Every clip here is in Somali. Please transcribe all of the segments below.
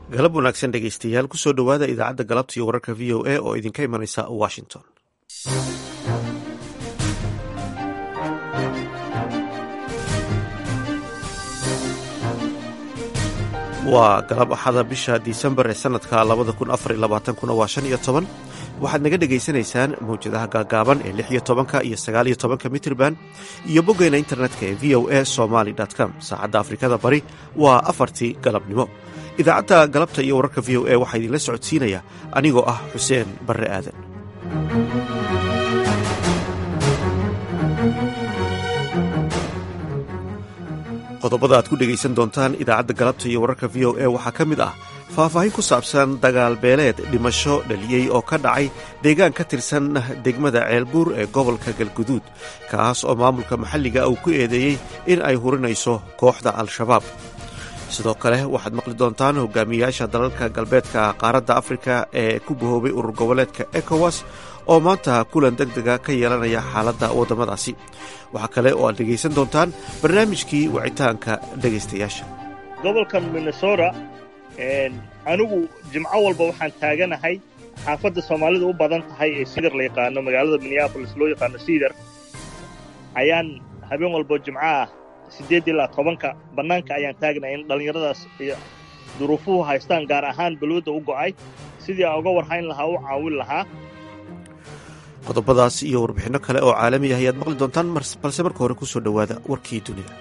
galab wanaagsan dhegeystayaal kusoo dhowaada idaacadda galabta iyo wararka v o a oo idinka imanaysa washington waa galab axada bisha disembar ee sanadka labada kun afar iyo labaatankuna waa shan iyo toban waxaad naga dhegaysanaysaan mawjadaha gaagaaban ee lix iyo tobanka iyo sagaal iyo tobanka mitrban iyo boggeena internetka ee v o a somaly com saacadda afrikada bari waa afartii galabnimo idaacadda galabta iyo wararka v o a waxaa idinla socodsiinaya anigoo ah xuseen barre aadan qodobada aad ku dhegaysan doontaan idaacadda galabta iyo wararka v o a waxaa ka mid ah faahfaahin ku saabsan dagaal beeleed dhimasho dhaliyey oo ka dhacay deegaan ka tirsan degmada ceelbuur ee gobolka galguduud kaas oo maamulka maxalliga uu ku eedeeyey in ay hurinayso kooxda al-shabaab sidoo kale waxaad maqli doontaan hogaamiyayaasha dalalka galbeedka qaaradda afrika ee ku bahoobay urur goboleedka ecowas oo maanta kulan deg dega ka yeelanaya xaaladda waddamadaasi waxaa kale oo aad dhegaysan doontaan barnaamijkii wicitaanka dhegaystayaasha gobolka minnesota anigu jimco walba waxaan taaganahay xaafadda soomaalidu u badan tahay ee sidar la yaqaano magaalada minneabolis loo yaqaano sidar ayaan habeen walbo jimco ah siddeed ilaa tobanka bannaanka ayaan taagnay in dhallinyaradaas iyo duruufuhu haystaan gaar ahaan balwadda u go'ay sidii aan uga warhayn lahaa u caawin lahaa qodobadaas iyo warbixinno kale oo caalami ah ayaad maqli doontaan balse marka hore ku soo dhowaada warkii dunida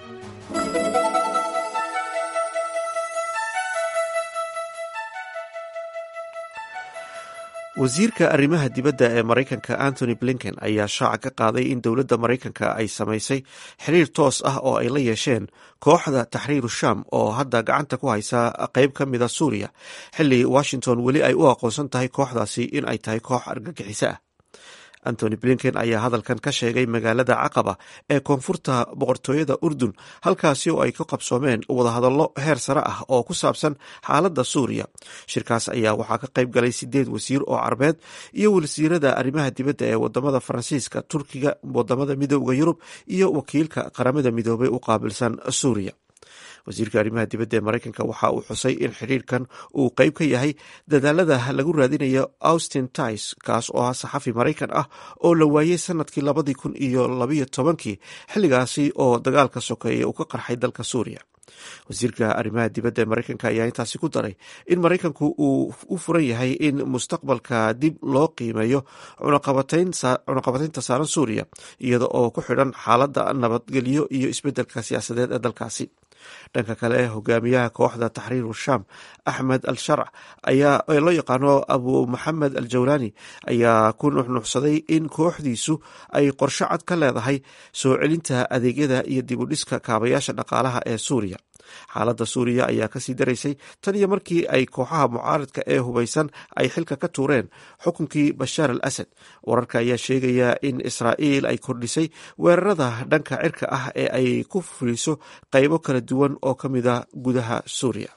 wasiirka arrimaha dibadda ee maraykanka antony blinken ayaa shaaca ka qaaday in dowladda maraykanka ay samaysay xiriir toos ah oo ay la yeesheen kooxda taxriiru sham oo hadda gacanta ku haysa qeyb ka mida suuriya xilli washington weli ay u aqoonsan tahay kooxdaasi in ay tahay koox argagixiso ah antony blinken ayaa hadalkan ka sheegay magaalada caqaba ee koonfurta boqortooyada urdun halkaasi oo ay ka qabsoomeen wadahadallo heer sare ah oo ku saabsan xaaladda suuriya shirkaas ayaa waxaa ka qayb galay sideed wasiir oo carbeed iyo wasiirada arrimaha dibadda ee wadamada faransiiska turkiga wadamada midooda yurub iyo wakiilka qaramada midoobay u qaabilsan suuriya wasiirka arrimaha dibadda ee maraykanka waxa uu xusay in xiriirkan uu qeyb ka yahay dadaalada lagu raadinayo austin tis kaas oo ah saxafi maraykan ah oo la waayey sanadkii labadii kun iyo labayo tobankii xilligaasi oo dagaalka sokeeye uu ka qarxay dalka suuriya wasiirka arrimaha dibadda ee maraykanka ayaa intaasi ku daray in maraykanku uu u furan yahay in mustaqbalka dib loo qiimeeyo cunaqabataynta saaran suuriya iyada oo ku xidhan xaaladda nabadgelyo iyo isbeddelka siyaasadeed ee dalkaasi dhanka kale hogaamiyaha kooxda taxriiru sham axmed al sharc ayaa loo yaqaano abu maxamed al jawlaani ayaa ku nuxnuxsaday in kooxdiisu ay qorsho cad ka leedahay soo celinta adeegyada iyo dibudhiska kaabayaasha dhaqaalaha ee suuriya xaaladda suuriya ayaa kasii daraysay tan iyo markii ay kooxaha mucaaradka ee hubaysan ay xilka ka tuureen xukunkii bashaar al asad wararka ayaa sheegaya in israa'iil ay kordhisay weerarada dhanka cirka ah ee ay ku fuliso qaybo kala duwan oo ka mid a gudaha suuriya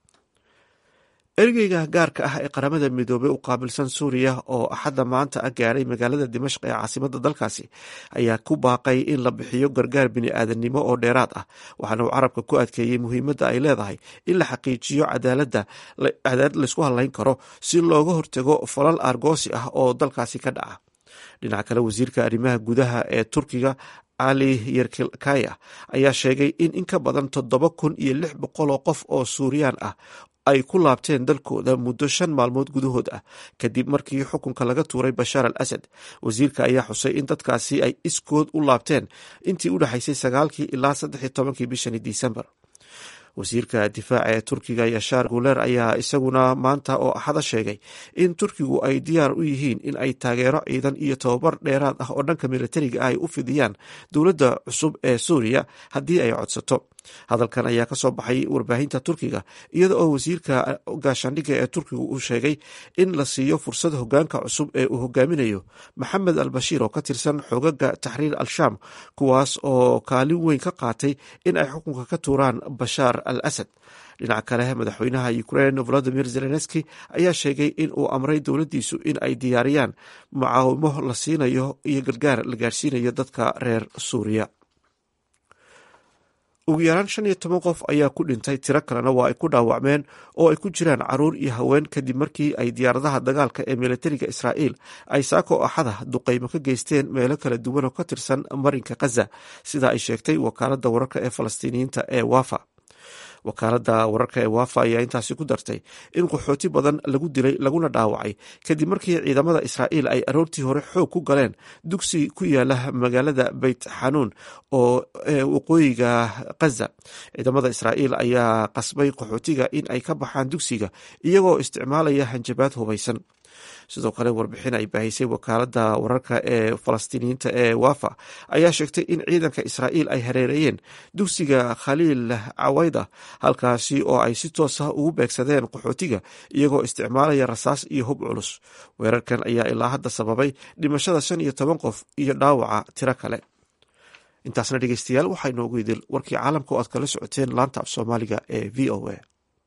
ergeyga gaarka ah ee qaramada midoobey u qaabilsan suuriya oo axadda maanta ah gaadhay magaalada dimashq ee caasimadda dalkaasi ayaa ku baaqay in la bixiyo gargaar bini-aadannimo oo dheeraad ah waxaana uu carabka ku adkeeyey muhiimadda ay leedahay in la xaqiijiyo cadaalada cadaalad laysku hadlayn karo si looga hortago falal aargoosi ah oo dalkaasi ka dhaca dhinaca kale wasiirka arrimaha gudaha ee turkiga cali yerkilkaya ayaa sheegay in in ka badan toddoba kun iyo lix boqol oo qof oo suuriyaan ah ay ku laabteen dalkooda muddo shan maalmood gudahood ah kadib markii xukunka laga tuuray bashaar al asad wasiirka ayaa xusay in dadkaasi ay iskood u laabteen intii u dhexaysay sagaalkii ilaa saddex iyo tobankii bishani disembar wasiirka difaaca ee turkiga yashaar guler ayaa isaguna maanta oo axada sheegay in turkigu ay diyaar u yihiin in ay taageero ciidan iyo tababar dheeraad ah oo dhanka militariga ah ay u fidiyaan dowladda cusub ee suuriya haddii ay codsato hadalkan ayaa ka soo baxay warbaahinta turkiga iyada oo wasiirka gaashaandhigga ee turkigu uu sheegay in la siiyo fursad hogaanka cusub ee uu hogaaminayo maxamed al bashiir oo ka tirsan xogaga taxriir al-shaam kuwaas oo kaalin weyn ka qaatay in ay xukunka ka tuuraan bashaar al asad dhinaca kale madaxweynaha ukrein volodimir zelenski ayaa sheegay in uu amray dowladdiisu in ay diyaariyaan mucaawimo la siinayo iyo gargaar la gaarsiinayo dadka reer suuriya ugu yaraan shan iyo toban qof ayaa ku dhintay tiro kalena waa ay ku dhaawacmeen oo ay ku jiraan caruur iyo haween kadib markii ay diyaaradaha dagaalka ee militariga israa'iil ay saako axada duqaymo ka geysteen meelo kala duwan oo ka tirsan marinka khaza sida ay sheegtay wakaaladda wararka ee falastiiniyiinta ee wafa wakaaladda wararka ee wafa ayaa intaasi ku dartay in qaxooti badan lagu dilay laguna dhaawacay kadib markii ciidamada israa'iil ay aroortii hore xoog ku galeen dugsi ku yaala magaalada beyt xanuun oo waqooyiga khaza ciidamada israa'iil ayaa qasbay qaxootiga in ay ka baxaan dugsiga iyagoo isticmaalaya hanjabaad hubaysan sidoo kale warbixin ay baahisay wakaaladda wararka ee falastiiniyiinta ee wafa ayaa sheegtay in ciidanka israa'iil ay hareereeyeen dugsiga khaliil cawayda halkaasi oo ay si toos ah ugu beegsadeen qaxootiga iyagoo isticmaalaya rasaas iyo hub culus weerarkan ayaa ilaa hadda sababay dhimashada shan iyo toban qof iyo dhaawaca tiro kale intaasna dhegeystayaal waxaa inoogu idil warkii caalamka oo aad kala socoteen laanta af soomaaliga ee v o a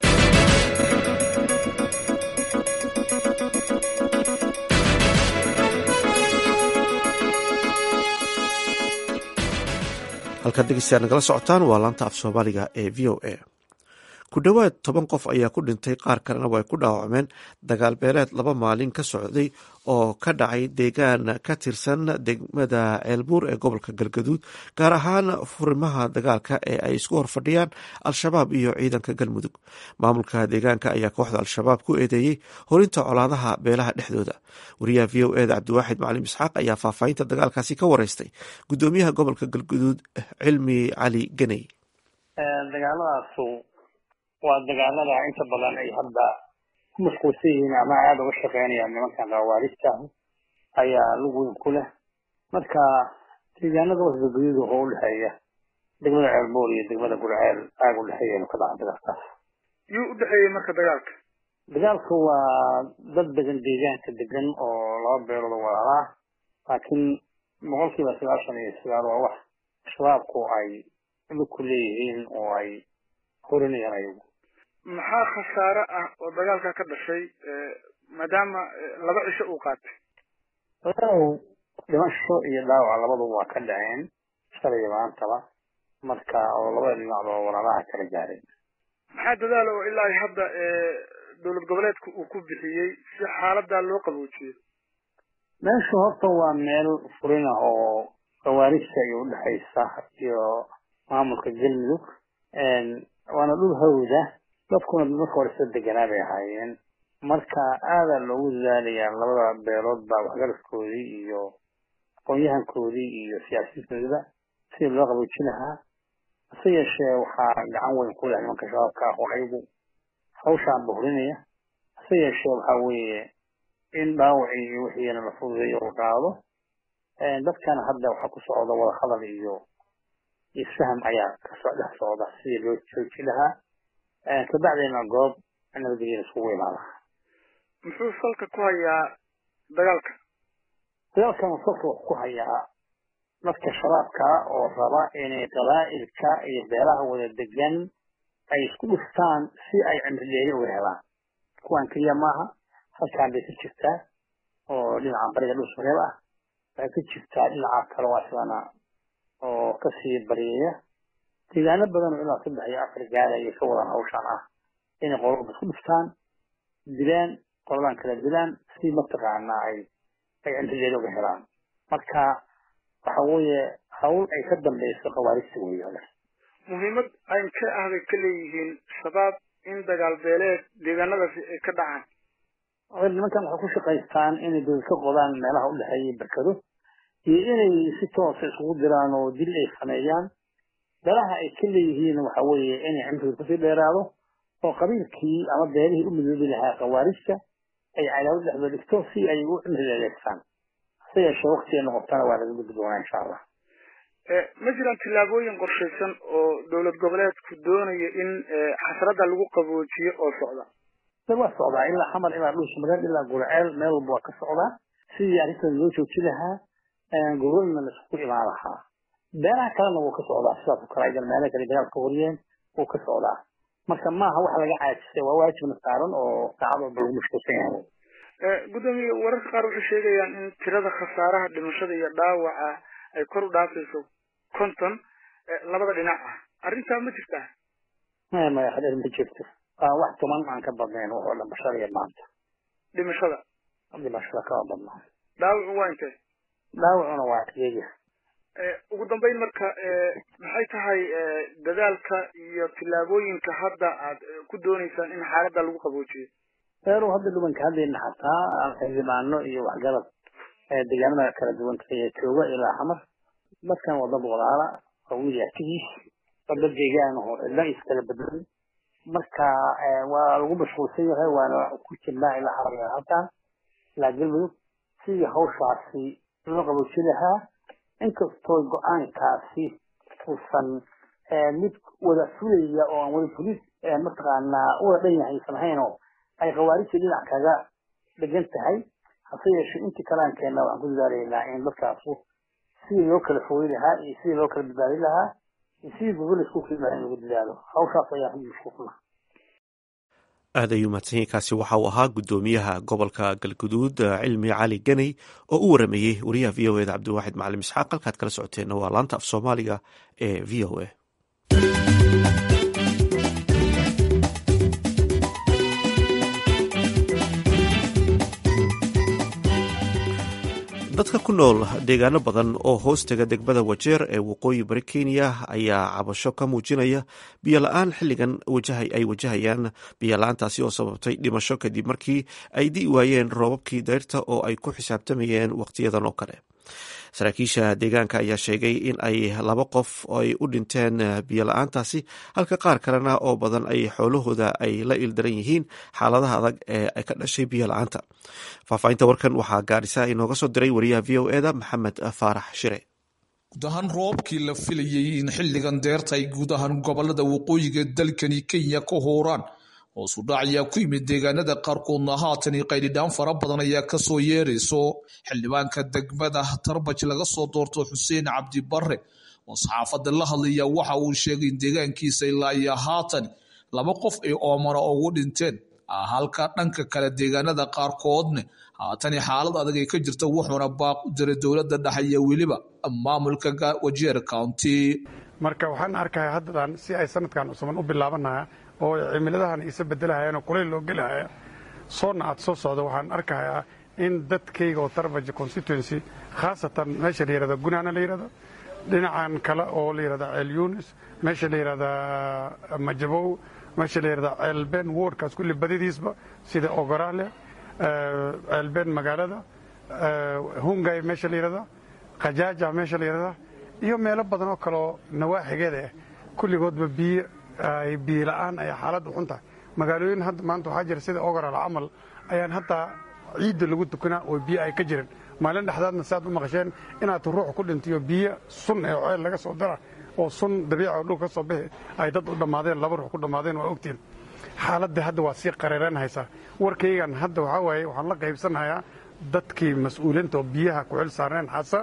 halkaad dhegeystayaal nagala socotaan waa laanta af soomaaliga ee v o a ku dhowaad toban qof ayaa ku dhintay qaar kalena way ku dhaawacmeen dagaal beeleed laba maalin ka socday oo ka dhacay deegaan ka tirsan degmada ceelbuur ee gobolka galgaduud gaar ahaan furimaha dagaalka ee ay isku horfadhiyaan al-shabaab iyo ciidanka galmudug maamulka deegaanka ayaa kooxda al-shabaab ku eedeeyey horinta colaadaha beelaha dhexdooda wariyaha v o eda cabdiwaaxid macalim isxaaq ayaa faahfaahinta dagaalkaasi ka wareystay gudoomiyaha gobolka galgaduud cilmi cali ganey dagaaladaasu waa dagaalada inta badan ay hadda ku mashquulsan yihiin ama aada uga shaqeynayaan nimankan khawaarista ayaa lug weyn ku leh marka deegaanada wasgaguduud wuxuu udhexeeya degmada ceelbool iyo degmada gurceel aag udhexeeya inu ka dhaca dagaalkaas yuu udhexeeyey marka dagaalka dagaalka waa dad degan deegaanka degan oo laba beelood walaalaa laakiin boqolkiiba sagaashan iyo sagaal waa wax shabaabku ay lug ku leeyihiin oo ay horinayaan ayagu maxaa khasaare ah oo dagaalka ka dhashay maadaama laba cisho uu qaatay walaalow dhimasho iyo dhaawac labaduba waa ka dhaceen shalay maantaba marka oo labada dhinacba walaalaha kala gaareen maxaa dadaala oo ilaa hadda dowlad goboleedka uu ku bixiyey si xaaladaa loo qaboojiyo meeshu horta waa meel furin ah oo khawaarista iyo udhexaysa iyo maamulka galmudug waana dhul hawda dadkuna marka hore soo deganaa bay ahaayeen marka aadaa loogu dadaalayaa labada beelood baa waxgaradkoodii iyo aqoon-yahankoodii iyo siyaasiyiintoodiba sidii loo qaboojin lahaa hase yeeshee waxaa gacan weyn ku leh nimanka shabaabka ah oo ayagu hawshaan buhrinaya hase yeeshee waxaa weeye in dhaawacii iyo wixiina la fududeeyo la qaado dadkana hadda waxaa ku socda wada hadal iyo isfaham ayaa kasoo dhex socda sidii loo jooji lahaa kabacdeena goob nabadgelyada iskugu imaada muxuu salka ku hayaa dagaalka dagaalkan salka wuxuu ku hayaa dadka shabaabka oo raba inay qabaa'ilka iyo beelaha wada degan ay isku dhuftaan si ay cimrideeri uga helaan kuwan keliya maaha halkaan bay ka jirtaa oo dhinaca bariga dhulsmareeb ah waxay ka jirtaa dhinaca kale waa sidana oo kasii baryaya deegaano badan oo ilaa saddex iyo afar gaara ayay ka wadaan hawshaan ah inay qolaba isku dhuftaan dilaan qoladan kala dilaan si mataqaana ay ay cimrideeda uga helaan marka waxa weeye hawl ay ka dambeyso khawaarista weeye muhiimad ay ka ahday ka leeyihiin shabaab in dagaal beeleed deegaanadaasi ay ka dhacaan nimankan waxay ku shaqaystaan inay dowlad ka qodaan meelaha udhexeeya berkado iyo inay si toosa iskugu diraan oo dil ay sameeyaan beelaha ay ka leeyihiin waxa weeye inay cimriga kusii dheeraado oo qabiilkii ama beelihii u midoobi lahaa khawaarista ay cadaawad dhexdoo dhigto si ay u cimriga adeegtaan hase yeeshee waktiga noqotana waa laga gudbi doonaa insha allah ma jiraan tillaabooyin qorshaysan oo dowlad goboleedku doonaya in xasradda lagu qaboojiyo oo socda waa socdaa ilaa xamar ilaa dhulsamareed ilaa gurceel meel walba waa ka socdaa sidii arrintan loo jooji lahaa gobolna la isku imaan lahaa beelaha kalena wuu ka socdaa sidaas oo kale aydan meelo kale dagaal ka wariyeen wuu ka socdaa marka maaha wax laga caajisay waa waajibna saaran oo saacad walba lagu mashquulsan yahay gudoomiye wararka qaar waxay sheegayaan in tirada khasaaraha dhimashada iyo dhaawaca ay kor u dhaafayso konton labada dhinac ah arrintaa ma jirtaa maya maya hadeer ma jirto waa wax tuman aan ka badnayn wax oo dhan bashariya maanta dhimashada dhimashada kama badnaa dhaawacu waa intee dhaawacuna waa iyaga ugu dambeyn marka maxay tahay dadaalka iyo tillaabooyinka hadda aad ku dooneysaan in xaaladda lagu qaboojiyo reeru hadda dhubanka haddayna xataa xildhibaano iyo waxgarad deegaanada kala duwan ee jooga ilaa xamar dadkan waa dad walaala oo wiil arkigiis waa dad deegaan oo cidla iskala bedelan marka waa lagu mashquulsan yahay waana ku jirnaa ilaa xamar halkan ilaa galmudug sidii hawshaasi loo qabooji lahaa inkastoo go-aankaasi uusan mid wada fulaya oo aan wada fulis mataqaanaa wada dhan yahay aysan ahayn oo ay khawaarijta dhinac kaga dhegan tahay hase yeeshee intii kalaan keenna waxaan ku dadaalaynaa in dadkaasu sidii loo kala fogeyn lahaa iyo sidii loo kala badbaadin lahaa iyo sidii gogol isku keeni lahaa in lagu dadaalo hawshaas ayaan ku mashquulna aad ayuu mahadsanyahy kaasi waxa uu ahaa guddoomiyaha gobolka galguduud cilmi cali ganey oo u warameeyey wariyaha v o eda cabdiwaaxid macalim isxaaq halkaad kala socoteenna waa laanta af soomaaliga ee v o a dadka ku nool deegaano badan oo hoostaga degmada wajeer ee waqooyi bari kenya ayaa cabasho ka muujinaya biyola-aan xilligan ay wajahayaan biyola-aantaasi oo sababtay dhimasho kadib markii ay di'i waayeen roobabkii dayrta oo ay ku xisaabtamayeen wakhtiyadan oo kale saraakiisha deegaanka ayaa sheegay in ay laba qof ay u dhinteen biyola-aantaasi halka qaar kalena oo badan ay xoolahooda ay la ildaran yihiin xaaladaha adag ee ka dhashay biyola-aanta faahfaahinta warkan waxaa gaarisa inooga soo diray wariyaha v o eda maxamed faarax shire guud ahaan roobkii la filayay in xilligan deerta ay guud ahaan gobolada waqooyiga dalkani kenya ka hooraan hoosu dhac ayaa ku yimid deegaanada qaarkoodna haatan qaydhidhaan fara badan ayaa kasoo yeerayso xildhibaanka degmada tarbaj laga soo doorto xuseen cabdi bare oo saxaafada la hadlaya waxa uu sheegay in deegaankiisa ilaa iyo haatan laba qof ay oomana ugu dhinteen halka dhanka kale deegaanada qaarkoodna haatani xaalad adag ay ka jirta wuxuuna baaq u diray dowladda dhexe iyo weliba maamulka wajeer county marka waxaan arkaya haddadan si ay sanadkan cusuban u bilaabanaya oo cimiladahan isa bedelahayaan oo kulayl loo gelahaya soonna aad soo socda waxaan arkayaa in dadkayga oo tarbaja constituency khaasatan meesha la yihahda gunaana la yihahdo dhinacan kale oo la yihahda ceel yunis meesha la yihahda majabow meesha la yihahda ceelbeen woodkaas kulli badidiisba sida ogorale ceelbeen magaalada hungay meesha la yihahda khajaaja meesha la yihahda iyo meelo badan oo kaleoo nawaaxigeeda ah kulligoodba biyo ay biyo la-aan ay xaaladdu xun tahay magaalooyin hadda maanta waxaa jira sida ogoral camal ayaan haddaa ciidda lagu tukanaa oo biyo ay ka jirin maalin dhexdaadna saaad u maqasheen inaad ruux ku dhintiyo biyo sun ee ceel laga soo dara oo sun dabiica oo dhul ka soo bixi ay dad u dhammaadeen laba ruux ku dhammaadeen waa ogtiin xaaladda hadda waa sii qareeran haysaa warkaygan hadda waxaa waaye waxaan la qaybsanhayaa dadkii mas-uuliinta oo biyaha ku xil saarneen xasa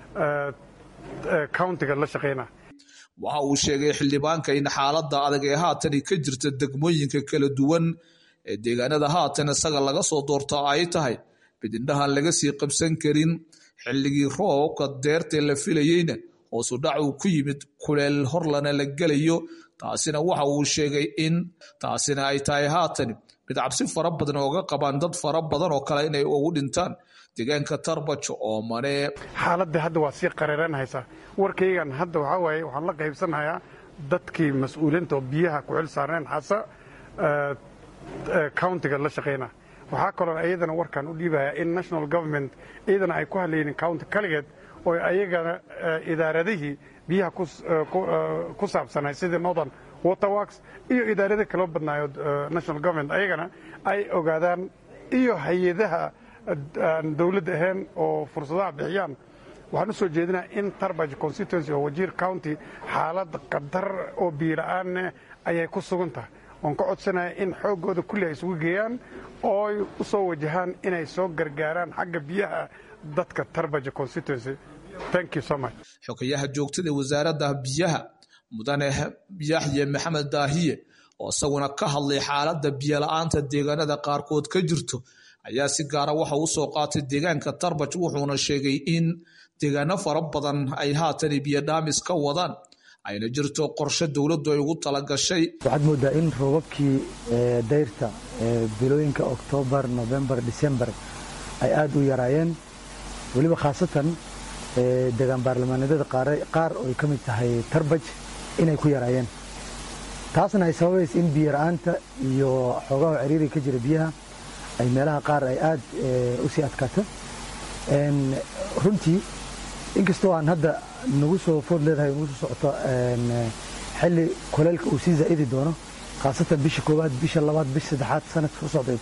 countiga la shaqayna waxa uu sheegay xildhibaanka in xaaladda adag ee haatan ka jirta degmooyinka kala duwan ee deegaanada haatan isaga laga soo doorto ay tahay bidindhahan laga sii qabsan karin xilligii roobka deertee la filayeyna hoosu dhac uu ku yimid kuleel horlana la gelayo taasina waxa uu sheegay in taasina ay tahay haatan mid cabsi fara badan ooga qabaan dad fara badan oo kale inay ugu dhintaan deegaanka tarbajo oo mane xaaladda hadda waa sii qareeran haysaa warkaygan hadda waxaa waaye waxaan la qaybsanhayaa dadkii mas-uuliinta oo biyaha ku xil saarneen xasa countiga la shaqayna waxaa kaloo iyadana warkaan u dhiibaya in national government iyadana ay ku hadlaynin county kaligeed oo ayagana idaaradihii biyaha ku saabsanay sidii northern waterworks iyo idaarada kaloo badnaayo national government ayagana ay ogaadaan iyo hay-adaha aan dowladda ahayn oo fursadaha bixiyaan waxaan u soo jeedinaa in tarbaj constituency oo wajiir county xaalad qadar oo biila-aanne ayay ku sugan tahay oon ka codsanaya in xooggooda kulli ay isugu geeyaan oo ay u soo wajahaan inay soo gargaaraan xagga biyaha dadka tarbaja constituency thank you so much xogayaha joogtada wasaaradda biyaha mudane yaxye maxamed daahiye oo isaguna ka hadlay xaaladda biyola-aanta deegaanada qaarkood ka jirto ayaa si gaara waxa u soo qaatay deegaanka tarbaj wuxuuna sheegay in deegaano fara badan ay haatan biyo dhaamis ka wadaan ayna jirto qorshe dowladdu ay ugu talagashay waxaad moodaa in roobabkii dayrta bilooyinka oktoobar nofembar disembar ay aada u yaraayeen weliba khaasatan degaan baarlamaaneedyada qaar oo ay ka mid tahay tarbaj inay ku yaraayeen taasna ay sababaysa in biyo-la-aanta iyo xoogaha ciriiriga ka jira biyaha ay meelaha qaar ay aad u sii adkaato runtii inkastoo aan hadda nagu soo food leedahay nagu soo socoto xilli kuleelka uu sii zaa'idi doono khaasatan bisha koowaad bisha labaad bisha saddexaad sanadka ku socda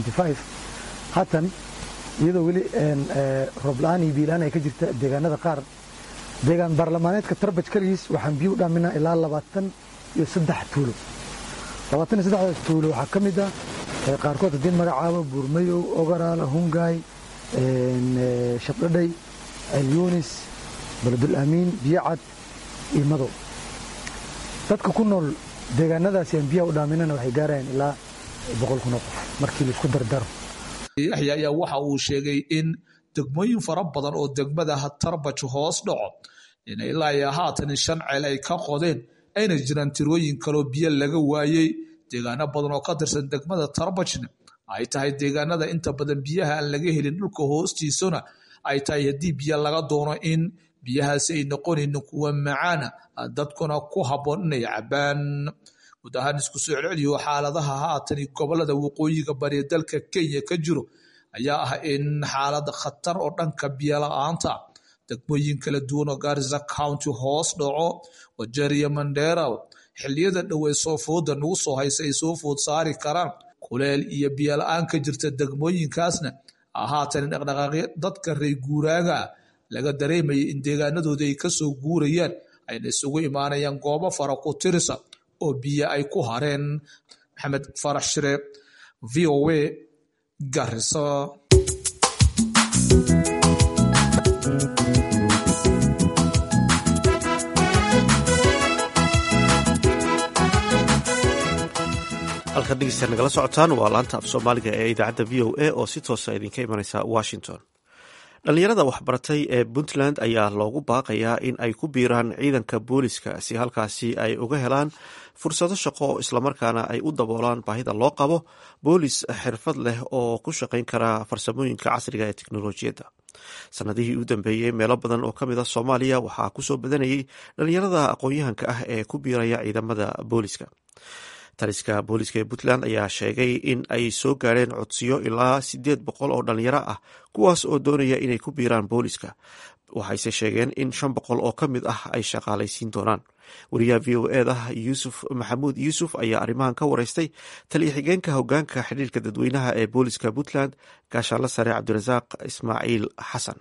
haatan iyadoo weli roob-la-aan iyo biilaan ay ka jirta deegaanada qaar deegaan baarlamaaneedka tarbaj kaligiis waxaan biyo u dhaaminaa ilaa labaatan iyo saddex tuulo labaatan iyo saddexdaas tuulo waxaa ka mid ah qaarkood haddii magacaabo buurmayow ogaraala hungaay shabdhadhay ceelyunis baladul aamiin biyocad iyo madow dadka ku nool deegaanadaasi aan biyaha u dhaaminana waxay gaarayaan ilaa boqol kun oo qof markii laisku dardaro yaxya ayaa waxa uu sheegay in degmooyin fara badan oo degmada tarbaj hoos dhaco in ilaa iyo haatan shan ceel ay ka qodeen ayna jiraan tirooyin kaloo biyo laga waayey deegaano badan oo ka tirsan degmada tarbajna ay tahay deegaanada inta badan biyaha aan laga helin dhulka hoostiisuna ay tahay haddii biyo laga doono in biyahaasi ay noqonaynin kuwa macaana dadkuna ku habboon inay cabaan guud ahaan isku soo celceliyo xaaladaha haatani gobolada waqooyiga bariya dalka kenya ka jiro ayaa ah in xaalada khatar oo dhanka biyola-aanta degmooyin kala duwan oo garisa county hoos dhaco wajeriya mandera xiliyada dhowey soo fooda nagu soo haysa ay soo food saari karaan kuleel iyo biyola-aan ka jirta degmooyinkaasna haatan dhaqdhaqaaqyo dadka reer guuraaga ah laga dareemaya in deegaanadooda ay kasoo guurayaan ayna isugu imaanayaan goobo fara ku tirisa oo biyo ay ku hareen maxamed farax shire v o a garisa halkaad dhegeystaad nagala socotaan waa laanta af soomaaliga ee idaacadda v o a oo si toosa idinka imanaysa washington dhallinyarada waxbaratay ee puntland ayaa loogu baaqayaa in ay ku biiraan ciidanka booliska si halkaasi ay uga helaan fursado shaqo islamarkaana ay u daboolaan baahida loo qabo boolis xirfad leh oo ku shaqayn kara farsamooyinka casriga ee teknolojiyadda sanadihii u dambeeyey meelo badan oo ka mid a soomaaliya waxaa kusoo badanayay dhallinyarada aqoon-yahanka ah ee ku biiraya ciidamada booliska taliska booliska ee puntland ayaa sheegay in ay soo gaareen codsiyo ilaa sideed boqol oo dhalinyaro ah kuwaas oo doonaya inay ku biiraan booliska waxayse sheegeen in shan boqol oo ka mid ah ay shaqaalaysiin doonaan wariyaha v o eda yuusuf maxamuud yuusuf ayaa arrimahan ka wareystay taliya xigeenka hogaanka xidhiirka dadweynaha ee booliska puntland gaashaanla sare cabdirasaaq ismaaciil xasan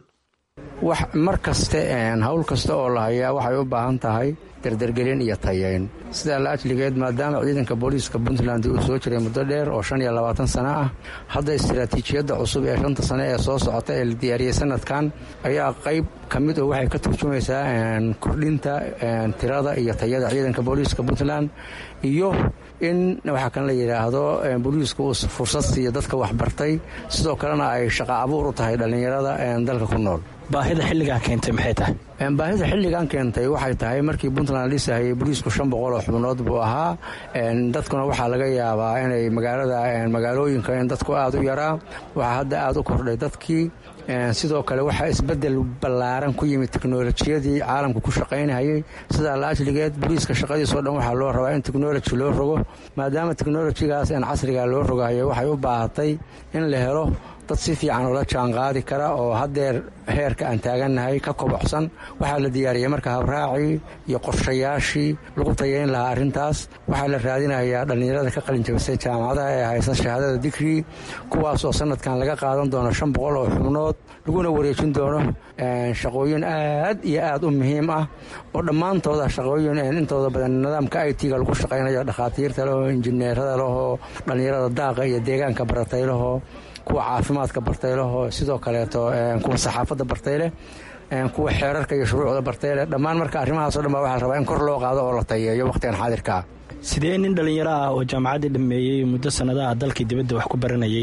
wax mar kaste hawl kasta oo la hayaa waxay u baahan tahay dardargelin iyo tayeyn sidaa la ajligeed maadaama ciidanka booliiska puntland uu soo jiray muddo dheer oo shan iyo labaatan sano ah hadda istaraatiijiyadda cusub ee shanta sano ee soo socota ee la diyaariyey sanadkan ayaa qayb ka mid oo waxay ka turjumaysaa kordhinta tirada iyo tayada ciidanka booliiska puntland iyo in waxaa kan la yidhaahdo booliisku uu fursad siiyo dadka waxbartay sidoo kalena ay shaqa abuur u tahay dhallinyarada dalka ku nool baahida xilligaa keentay maxay tahay baahida xilligan keentay waxay tahay markii puntland dhisahayay boliisku shan boqol oo xubnood buu ahaa dadkuna waxaa laga yaabaa inay magaalada magaalooyinka in dadku aada u yaraa waxaa hadda aada u kordhay dadkii sidoo kale waxaa isbedel ballaaran ku yimid teknolojiyadii caalamka ku shaqaynayay sidaa la ajligeed boliiska shaqadiisoo dhan waxaa loo rabaa in teknoloji loo rogo maadaama teknolojigaas in casriga loo rogayo waxay u baahatay in la helo dad si fiican ula jaanqaadi kara oo haddeer heerka aan taagannahay ka kobocsan waxaa la diyaariyey marka habraacii iyo qorshayaashii lagu tayayn lahaa arrintaas waxaa la raadinayaa dhallinyarada ka qalinjabisay jaamacadaha ee haysan shahaadada digrii kuwaas oo sanadkan laga qaadan doono shan boqol oo xubnood laguna wareejin doono shaqooyin aad iyo aad u muhiim ah oo dhammaantooda shaqooyin intooda badan nidaamka i t-ga lagu shaqaynayo dhakhaatiirta lehoo injineerada lehoo dhallinyarada daaqa iyo deegaanka baratay lehoo kuwa caafimaadka bartaylehoo sidoo kaleeto kuwa saxaafadda bartayleh kuwa xeerarka iyo shuruucda bartayleh dhammaan marka arrimahaasoo dhan baa waxaa la rabaa in kor loo qaado oo la tayeeyo wakhtigan xaadirkaa sidee nin dhallinyaro ah oo jaamacaddii dhammeeyey muddo sannadaha dalkii dibadda wax ku baranayay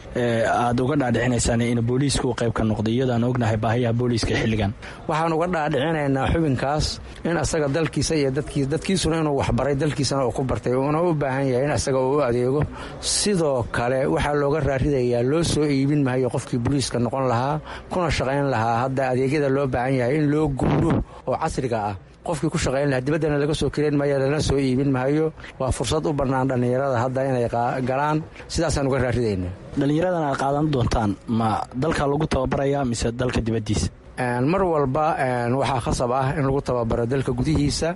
aad uga dhaadhicinaysaan in booliisku qayb ka noqdo iyadaan ognahay baahiyaha booliiska xilligan waxaan uga dhaadhicinaynaa xubinkaas in asaga dalkiisa iyo dadkiisuna inuu waxbaray dalkiisana uu ku bartay uuna u baahan yahay in asaga uu u adeego sidoo kale waxaa looga raaridayaa loo soo iibin mahayo qofkii booliiska noqon lahaa kuna shaqayn lahaa hadda adeegyada loo baahan yahay in loo guuro oo casriga ah qofkii ku shaqayn lahaa dibaddana laga soo karayn maayo lana soo iibin maayo waa fursad u bannaan dhallinyarada hadda inay galaan sidaasaan uga raaridayna dhallinyaradan aad qaadan doontaan ma dalka lagu tababaraya mise dalka dibaddiisa mar walba waxaa khasab ah in lagu tababaro dalka gudihiisa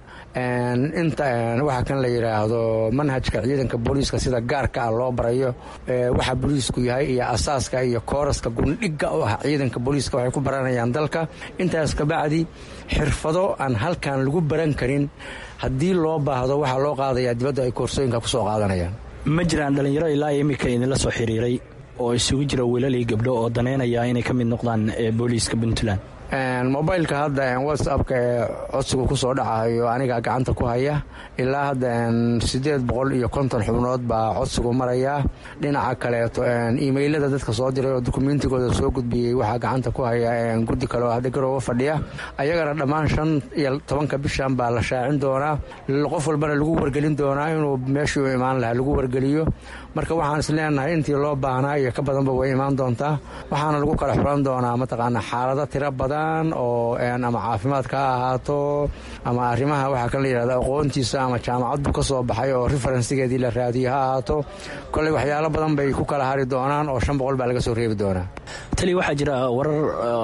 inta waxa kan la yidhaahdo manhajka ciidanka booliiska sida gaarka ah loo barayo waxa booliisku yahay iyo asaaska iyo kooraska gundhigga u ah ciidanka booliiska waxay ku baranayaan dalka intaas kabacdi xirfado aan halkan lagu baran karin haddii loo baahdo waxaa loo qaadayaa dibadda ay koorsooyinka ku soo qaadanayaan ma jiraan dhallinyaro ilaa iminka idinla soo xiriiray oo isugu jira wiilal iyo gabdho oo daneynaya inay ka mid noqdaan booliiska puntland mobileka hadda whatsappka ee codsigu ku soo dhacayo aniga gacanta ku haya ilaa hadda siddeed boqol iyo konton xubnood baa codsigu maraya dhinaca kaleeto imailada dadka soo diray oo dukumeentigooda soo gudbiyey waxaa gacanta ku haya guddi kale oo hadda garooba fadhiya ayagana dhammaan shan iyo tobanka bishan baa la shaacin doonaa qof walbana lagu wargelin doonaa inuu meeshii u imaan lahaa lagu wargeliyo marka waxaan is leenahay intii loo baahnaa iyo ka badanba way imaan doontaa waxaana lagu kala xulan doonaa mataqaana xaalado tiro badan oo ama caafimaadka ha ahaato ama arrimaha waxaa kan la yidhahda aqoontiisa ama jaamacaddu ka soo baxay oo referensigeedii la raadiyo ha ahaato kolley waxyaalo badan bay ku kala hari doonaan oo shan boqol baa laga soo reebi doonaa tali waxaa jira warar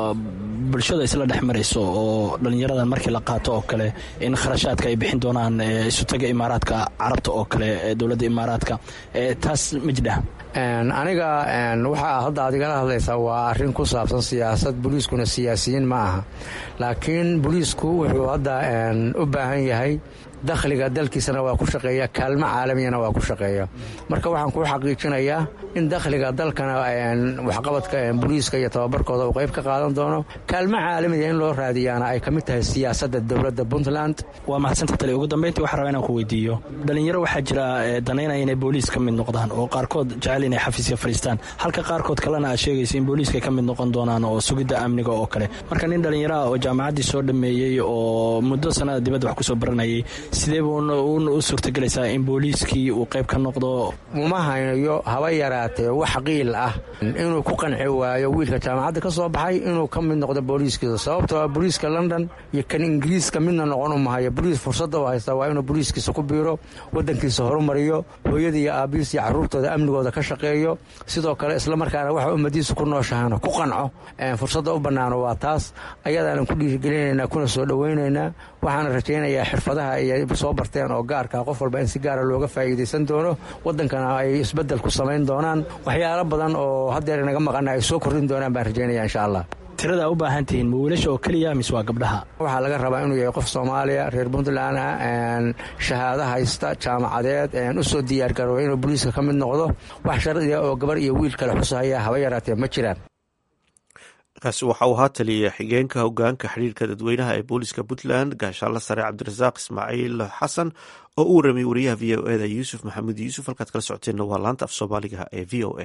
bulshada isla dhex marayso oo dhallinyaradan markii la qaato oo kale in kharashaadka ay bixin doonaan isutaga imaaraadka carabta oo kale dowladda imaaraadka taas ma jidha aniga waxaa hadda aad igala hadlaysaa waa arrin ku saabsan siyaasad booliiskuna siyaasiyiin ma aha laakiin booliisku wuxuu hadda u baahan yahay dakhliga dalkiisana waa ku shaqeeya kaalmo caalamiyana waa ku shaqeeya marka waxaan kuu xaqiijinayaa in dakhliga dalkana waxqabadka booliiska iyo tababarkooda uu qayb ka qaadan doono kaalmo caalamiya in loo raadiyaana ay ka mid tahay siyaasadda dowladda puntland waa mahadsanta tali ugu dambeyntii waxaa rabaa inaan ku weydiiyo dhallinyaro waxaa jira danaynaya inay booliis ka mid noqdaan oo qaarkood jecel inay xafiiska fadhiistaan halka qaarkood kalena aad sheegaysa in booliiska ka mid noqon doonaan oo sugidda amniga oo kale marka nin dhallinyaraha oo jaamacaddii soo dhammeeyey oo muddo sanada dibadda wax kusoo baranayay sidee buuna u suurtagelaysaa in booliiskii uu qayb ka noqdo uma haynayo haba yaraatee wax qiil ah inuu ku qanci waayo wiilka jaamacadda ka soo baxay inuu ka mid noqdo booliiskiisa sababtoo booliiska london iyo kan ingiriiska midna noqon umahayo boliis fursadda u haysta waa inuu booliiskiisa ku biiro wadankiisa horumariyo hooyada iyo aabihiis iyo caruurtooda amnigooda ka shaqeeyo sidoo kale islamarkaana waxa ummadiisa ku nooshahana ku qanco fursadda u bannaano waa taas ayadaanan ku dhiirigelinaynaa kuna soo dhowaynaynaa waxaana rajaynayaa xirfadaha ay soo barteen oo gaarka qof walba in si gaara looga faa'iidaysan doono waddankana ay isbeddel ku samayn doonaan waxyaalo badan oo haddeer inaga maqana ay soo kordhin doonaan baan rajaynaya insha allah tirada u baahan tihiin ma wiilasha oo keliya mise waa gabdhaha waxaa laga rabaa inuu yahay qof soomaaliya reer puntland shahaado haysta jaamacadeed u soo diyaargarooba inuu booliiska ka mid noqdo wax shardiga oo gabar iyo wiil kale xusahaya haba yaraatee ma jiraan kaasi waxa uu ahaa taliya xigeenka hogaanka xiriirka dadweynaha ee booliska puntland gaashaanla sare cabdirasaaq ismaaciil xasan oo u warramay wariyaha v o eda yuusuf maxamuud yuusuf halkaad kala socoteenna waa laanta af soomaaliga ee v o a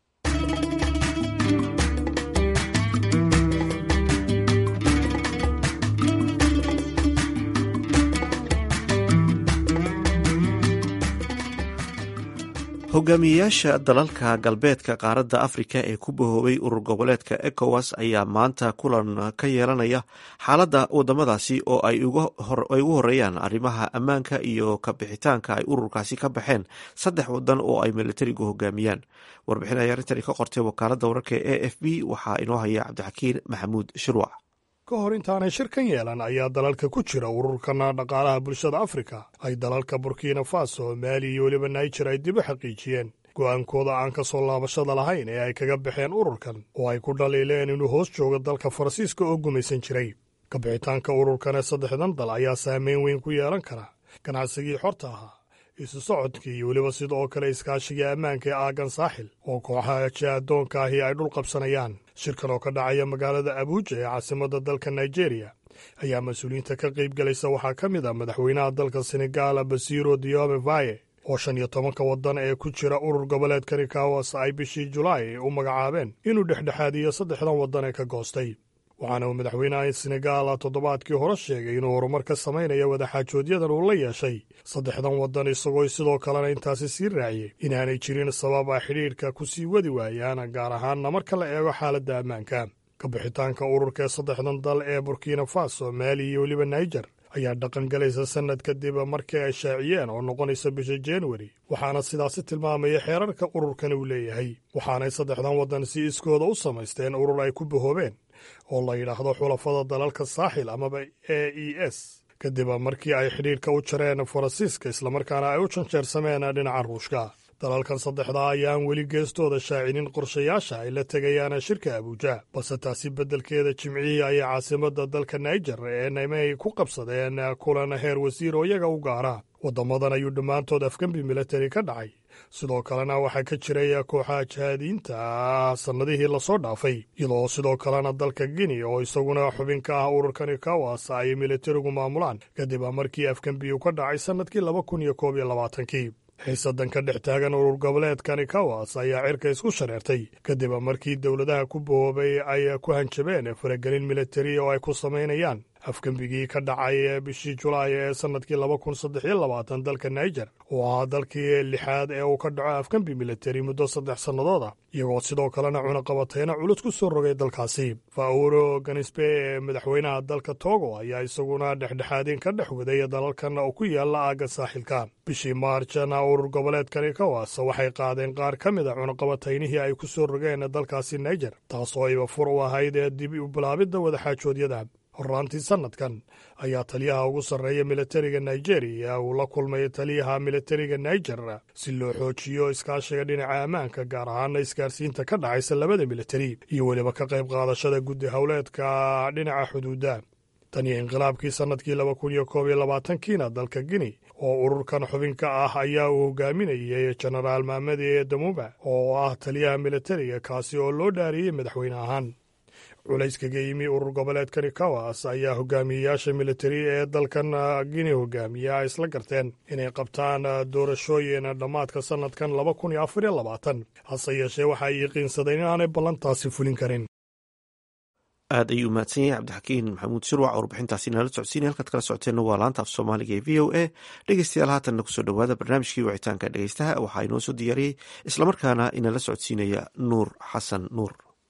hogaamiyeyaasha dalalka galbeedka qaaradda afrika ee ku bahoobay urur goboleedka ecowas ayaa maanta kulan ka yeelanaya xaaladda wadamadaasi oo ay ugu horeeyaan arrimaha ammaanka iyo kabixitaanka ay ururkaasi ka baxeen saddex wadan oo ay militarigu hogaamiyaan warbixin ay arrintani ka qortay wakaaladda wararka e f b waxaa inoo haya cabdixakiin maxamuud shirwac ka hor intaanay shir kan yeelan ayaa dalalka ku jira ururkana dhaqaalaha bulshada afrika ay dalalka burkina faso maali iyo weliba naijer ay dib u xaqiijiyeen go'aankooda aan ka soo laabashada lahayn ee ay kaga baxeen ururkan oo ay ku dhaliileen inuu hoos joogo dalka faransiiska oo gumaysan jiray kabixitaanka ururkan ee saddexdan dal ayaa saameyn weyn ku yeelan kara ganacsigii xorta ahaa isu socodkii iyo weliba sida oo kale iskaashiga ammaanka ee aagan saaxil oo kooxaha jaadoonka ahi ay dhul qabsanayaan shirkan oo ka dhacaya magaalada abuuja ee caasimadda dalka nigeria ayaa mas-uuliyiinta ka qayb galaysa waxaa ka mid ah madaxweynaha dalka senegaal basiro diome vaye oo shan iyo tobanka waddan ee ku jira urur goboleedkani kawas ay bishii julaay u magacaabeen inuu dhexdhexaadiyo saddexdan waddan ee ka goostay waxaana uu madaxweynaha senegaal toddobaadkii hore sheegay inuu horumar ka samaynayo wadaxaajoodyadan uu la yeeshay saddexdan waddan isagoo sidoo kalena intaasi sii raaciyey inaanay jirin sabab a xidhiidhka ku sii wadi waayaan gaar ahaanna marka la eego xaaladda ammaanka ka bixitaanka ururka ee saddexdan dal ee burkina faso maali iyo weliba naijer ayaa dhaqan galaysa sannad kadib markii ay shaaciyeen oo noqonaysa bisha januari waxaana sidaasi tilmaamaya xeerarka ururkan uu leeyahay waxaanay saddexdan waddan si iskooda u samaysteen urur ay ku bahoobeen oo la yidhaahdo xulafada dalalka saaxil amaba a e s kadib markii ay xidhiidhka u jareen faransiiska islamarkaana ay u janjeersameen dhinaca ruushka dalalkan saddexdaa ayaan weli geestooda shaacinin qorshayaasha ay la tegayaan shirka abuuja balse taasi beddelkeeda jimcihii ayay caasimadda dalka naijer ee nimey ku qabsadeen kulan heer wasiir oo iyaga u gaara waddamadan ayuu dhammaantood afgembi militari ka dhacay sidoo kalena waxaa ka jiray kooxaha jihaadiyiinta sannadihii lasoo dhaafay iyadoo sidoo kalena dalka guinea oo isaguna xubin ka ah ururkani kawas ay militarigu maamulaan kadib markii afgembi uu ka dhacay sannadkii laba kun iyo koob iyo labaatankii xiisadan ka dhex taagan urur goboleedkani kawas ayaa cirka isku shareertay kadib markii dowladaha ku bahoobay ay ku hanjabeen faragelin militari oo ay ku samaynayaan afgembigii ka dhacay bishii julaay ee sannadkii laba kun saddex iyo labaatan dalka naijer oo ahaa dalkii lixaad ee uu ka dhaco afgembi militari muddo saddex sannadood ah iyagoo sidoo kalena cunaqabatayna culus ku soo rogay dalkaasi fauro ganisbe ee madaxweynaha dalka togo ayaa isaguna dhexdhexaadin ka dhex waday dalalkan oo ku yaala aagga saaxilka bishii maarjana urur goboleedkani kawas waxay qaadeen qaar ka mid a cunaqabataynihii ay ku soo rogeen dalkaasi naijer taasoo ayba fur u ahayd ee dib u bilaabidda wadaxaajoodyada horraantii sannadkan ayaa taliyaha ugu sarreeya militariga nigeriya uu la kulmay taliyaha militariga naijer si loo xoojiyo iskaashiga dhinaca ammaanka gaar ahaana isgaarsiinta ka dhacaysa labada militari iyo weliba ka qayb qaadashada guddi howleedka dhinaca xuduudda tan iyo inqilaabkii sannadkii laba kun iyo koob iyo labaatankiina dalka guinea oo ururkan xubinka ah ayaa uu hogaaminayay jenaraal maamadi damuba oo ah taliyaha militariga kaasi oo loo dhaariyey madaxweyne ahaan culayskaga yimi urur goboleedkani kawas ayaa hogaamiyeyaasha militari ee dalkan guinea hogaamiya ay isla garteen inay qabtaan doorashooyin dhammaadka sannadkan laba kun iyo afar iyo labaatan hase yeeshee waxa ay yaqiinsadeen inaanay ballantaasi fulin karin aad ayuu mahadsan yahay cabdixakiin maxamuud shirwac oo warbixintaasi nala socodsiinay halkaad kala socoteenna waa laanta af soomaaliga ee v o a dhegeystayaal haatanna kusoo dhowaada barnaamijkii wicitaanka dhegeystaha waxaa inoo soo diyaariyey islamarkaana inala socodsiinaya nuur xasan nuur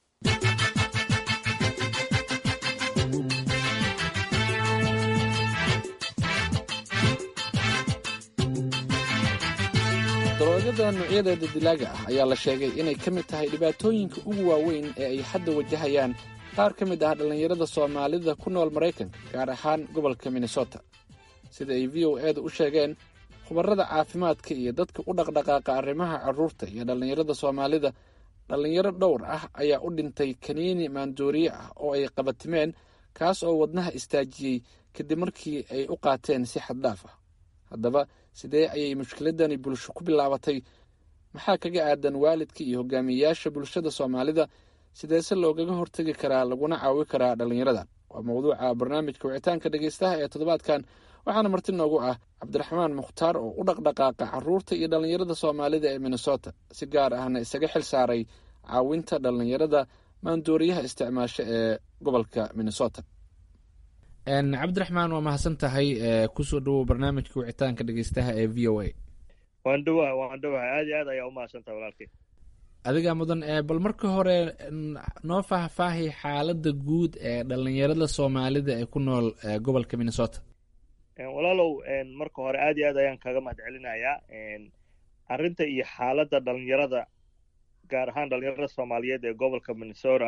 daroogada noocyadeeda dilaaga ah ayaa la sheegay inay ka mid tahay dhibaatooyinka ugu waaweyn ee ay hadda wajahayaan qaar ka mid ah dhallinyarada soomaalida ku nool maraykanka gaar ahaan gobolka minnesota sida ay v o eeda u sheegeen khubarada caafimaadka iyo dadka u dhaqdhaqaaqa arrimaha carruurta iyo dhallinyarada soomaalida dhallinyaro dhowr ah ayaa u dhintay kaniini maandooriye ah oo ay qabatimeen kaas oo wadnaha istaajiyey kadib markii ay u qaateen si xaddhaaf ah haddaba sidee ayay mushkiladani bulsho ku bilaabatay maxaa kaga aadan waalidka iyo hogaamiyeyaasha bulshada soomaalida sideese loogaga hortegi karaa laguna caawi karaa dhallinyaradan waa mawduuca barnaamijka wicitaanka dhegeystaha ee toddobaadkan waxaana marti noogu ah cabdiraxmaan mukhtaar oo u dhaqdhaqaaqa carruurta iyo dhallinyarada soomaalida ee minnesota si gaar ahna isaga xil saaray caawinta dhallinyarada maandooriyaha isticmaasho ee gobolka minnesota cabdiraxmaan waa mahadsan tahay kusoo dhawow barnaamijka wicitaanka dhegeystaha ee v o a waan dhawaha waan dhawaha aad iyo aad ayaa umahadsan tahay walaalkay adigaa mudan bal marka hore noo faahfaahi xaaladda guud ee dhallinyarada soomaalida ee ku nool gobolka minnesota walaalow marka hore aad iyo aad ayaan kaga mahad celinayaa arrinta iyo xaaladda dhalinyarada gaar ahaan dhalinyarada soomaaliyeed ee gobolka minnesota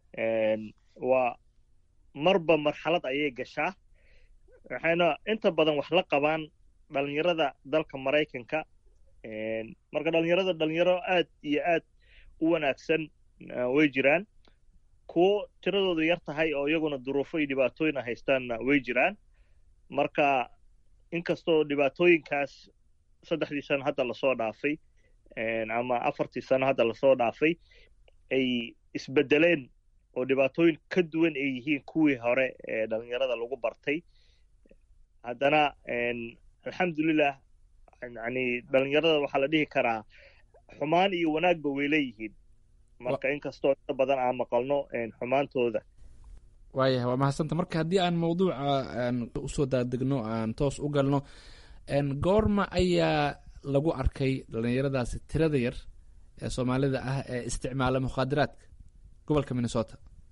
waa marba marxalad ayay gashaa waxayna inta badan wax la qabaan dhalinyarada dalka maraykanka marka dhalinyarada dhalinyaro aad iyo aad u wanaagsan way jiraan kuwo tiradoodu yar tahay oo iyaguna duruufo iyo dhibaatooyin haystaanna way jiraan marka inkastoo dhibaatooyinkaas saddexdii sano hadda lasoo dhaafay ama afartii sano hadda lasoo dhaafay ay isbedeleen oo dhibaatooyin ka duwan ay yihiin kuwii hore ee dhalinyarada lagu bartay haddana alxamdulilah yani dhalinyarada waxaa la dhihi karaa xumaan iyo wanaagba way leeyihiin marka inkastoo inta badan aan maqalno xumaantooda waayahay waa mahadsanta marka haddii aan mawduuca aan usoo daadegno aan toos u galno goorma ayaa lagu arkay dhalinyaradaasi tirada yar ee soomaalida ah ee isticmaala mukhaadaraadka gobolka minnesota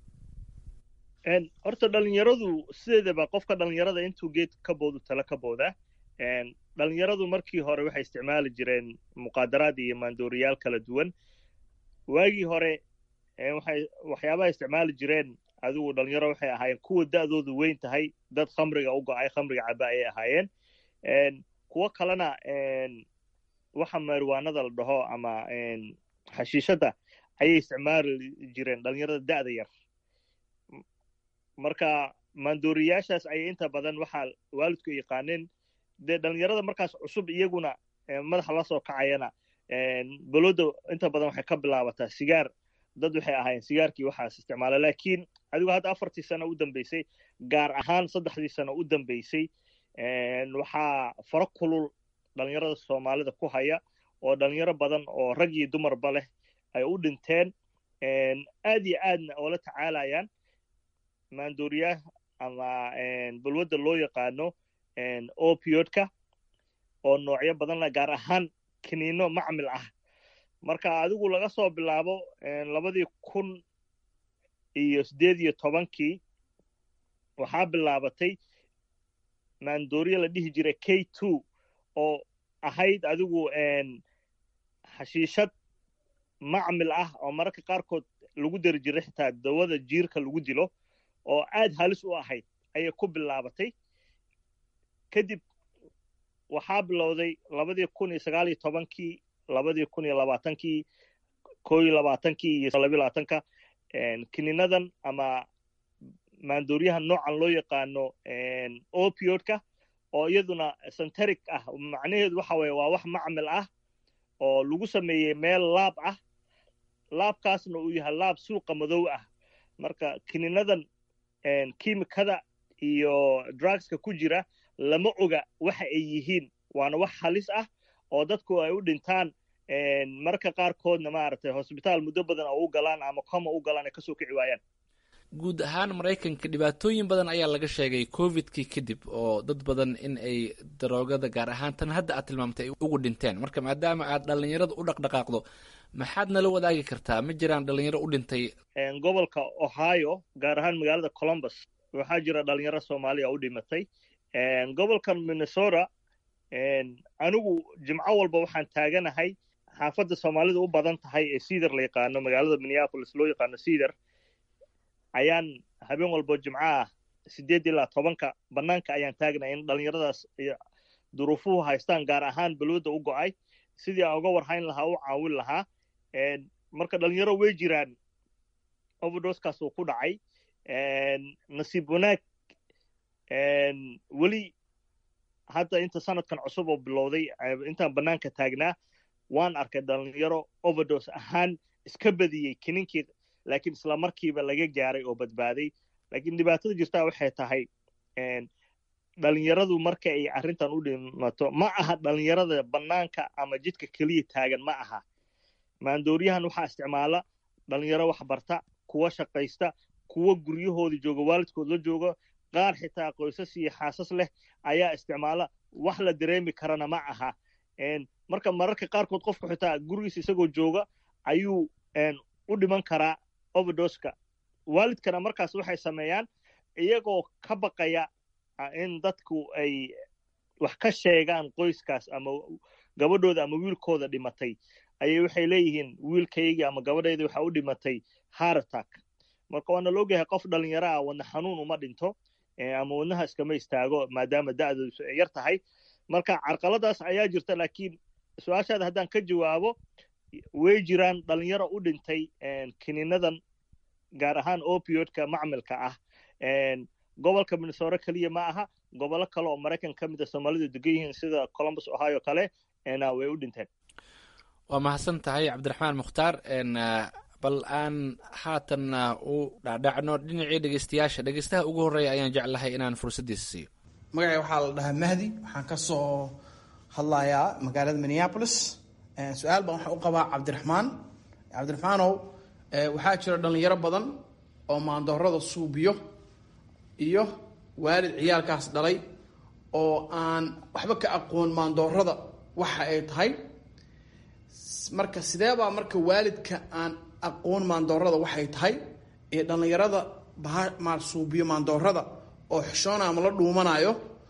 horta dhalinyaradu sideedaba qofka dhalinyarada intuu geed ka boodu tala ka booda dhalinyaradu markii hore waxay isticmaali jireen muqaadaraad iyo maandooriyaal kala duwan waagii hore waxay waxyaabaha isticmaali jireen adigu dhalinyaro waxay ahaayeen kuwa da'doodu weyn tahay dad khamriga u go'ay khamriga caba ayay ahaayeen kuwo kalena waxa mariwaanada la dhaho ama xashiishadda ayay isticmaali jireen dhalinyarada da'da yar marka maandooriyaashaas ayay inta badan waxaa waalidku yaqaaneen dee dhalinyarada markaas cusub iyaguna madaxa la soo kacayana balooda inta badan waxay ka bilaabataa sigaar dad waxay ahaayeen sigaarkii waxaas isticmaala laakiin adigu hadda afartii sano u dambeysay gaar ahaan saddexdii sano u dambeysay waxaa faro kulul dhalinyarada soomaalida ku haya oo dhalinyaro badan oo rag iyo dumarba leh ay u dhinteen aad iyo aadna oola tacaalayaan maandooriyaha ama balwadda loo yaqaano opiodka oo noocyo badan leh gaar ahaan kiniino macmil ah marka adigu laga soo bilaabo labadii kun iyo siddeed iyo tobankii waxaa bilaabatay maandooriya la dhihi jiray k two oo ahayd adigu xashiishad macmil ah oo mararka qaarkood lagu dari jiray xitaa dawada jiirka lagu dilo oo aad halis u ahayd ayay ku bilaabatay kadib waxaa bilowday labadii kun iyo sagaal iyo tobankii labadii kun iyo labaatankii koo iyo labaatankii iyo labiyo labaatanka kininadan ama maandooriyaha noocan loo yaqaano opiodka oo iyaduna centeric ah macnaheedu waxa weye waa wax macmil ah oo lagu sameeyey meel laab ah laabkaasna uu yahay laab suuqa madow ah marka kininadan kiimikada iyo drugska ku jira lama oga waxa ay yihiin waana wax halis ah oo dadku ay u dhintaan marka qaarkoodna maaragtay hosbitaal muddo badan oo u galaan ama coma u galaan ay kasoo kici waayaan guud ahaan maraykanka dhibaatooyin badan ayaa laga sheegay covidkii kadib oo dad badan in ay daroogada gaar ahaan tan hadda aad tilmaamtay ay ugu dhinteen marka maadaama aad dhalinyarada u dhaqdhaqaaqdo maxaad nala wadaagi kartaa ma jiraan dhalinyaro u dhintay gobolka ohio gaar ahaan magaalada columbus waxaa jira dhalinyaro soomaaliya u dhimatay gobolkan minnesota anigu jimco walba waxaan taaganahay xaafadda soomaalida u badan tahay ee cedar la yaqaano magaalada minneapolis loo yaqaano cedar ayaan habeen walbo jimco ah sideed ilaa tobanka bannaanka ayaan taagnay in dhalinyaradaas duruufuhu haystaan gaar ahaan balwada u go'ay sidii aan uga warhayn lahaa u caawin lahaa marka dhalinyaro way jiraan overdoskaas uu ku dhacay nasiib wanaag weli hadda inta sanadkan cusub oo bilowday intaan bannaanka taagnaa waan arkay dhalinyaro overdos ahaan iska badiyey kininkii laakiin isla markiiba laga gaaray oo badbaaday laakiin dhibaatada jirtaa waxay tahay dhalinyaradu marka ay arrintan u dhimato ma aha dhalinyarada bannaanka ama jidka keliya taagan ma aha maandooriyahan waxaa isticmaala dhalinyaro wax barta kuwa shaqaysta kuwa guryahooda jooga waalidkood la jooga qaar xitaa qoysas iyo xaasas leh ayaa isticmaala wax la dareemi karana ma aha marka mararka qaarkood qofku xitaa gurigiisa isagoo jooga ayuu u dhiman karaa overdoska waalidkana markaas waxay sameeyaan iyagoo ka baqaya in dadku ay wax ka sheegaan qoyskaas ama gabadhooda ama wiilkooda dhimatay ayay waxay leeyihiin wiilkaygii ama gabadhayda waxa u dhimatay haratak marka waana la ogyahay qof dhalinyaro ah wadna xanuun uma dhinto ama wadnaha iskama istaago maadaama da'doodu ay yar tahay marka carqaladaas ayaa jirta laakiin su-aashaada haddaan ka jawaabo way jiraan dhalinyaro u dhintay kininadan gaar ahaan opiodka macmilka ah gobolka minnesota keliya ma aha gobollo kale oo maraykan ka mid a soomaalidu degan yihiin sida columbus ohio kale way u dhinteen waa mahadsan tahay cabdiraxmaan mukhtaar bal aan haatanna u dhacdhacno dhinacii dhegeystayaasha dhegeystaha ugu horreeya ayaan jeclahay inaan fursaddiisa siiyo magacay waxaa la dhahaa mahdi waxaan ka soo hadlayaa magaalada minneapolis su-aal baan waxaan u qabaa cabdiraxmaan cabdiraxmaanow waxaa jira dhallinyaro badan oo maandoorada suubiyo iyo waalid ciyaalkaas dhalay oo aan waxba ka aqoon maandoorada waxa ay tahay marka sideebaa marka waalidka aan aqoon maandoorada waxay tahay ee dhallinyarada baha suubiyo maandoorada oo xishoona ama la dhuumanayo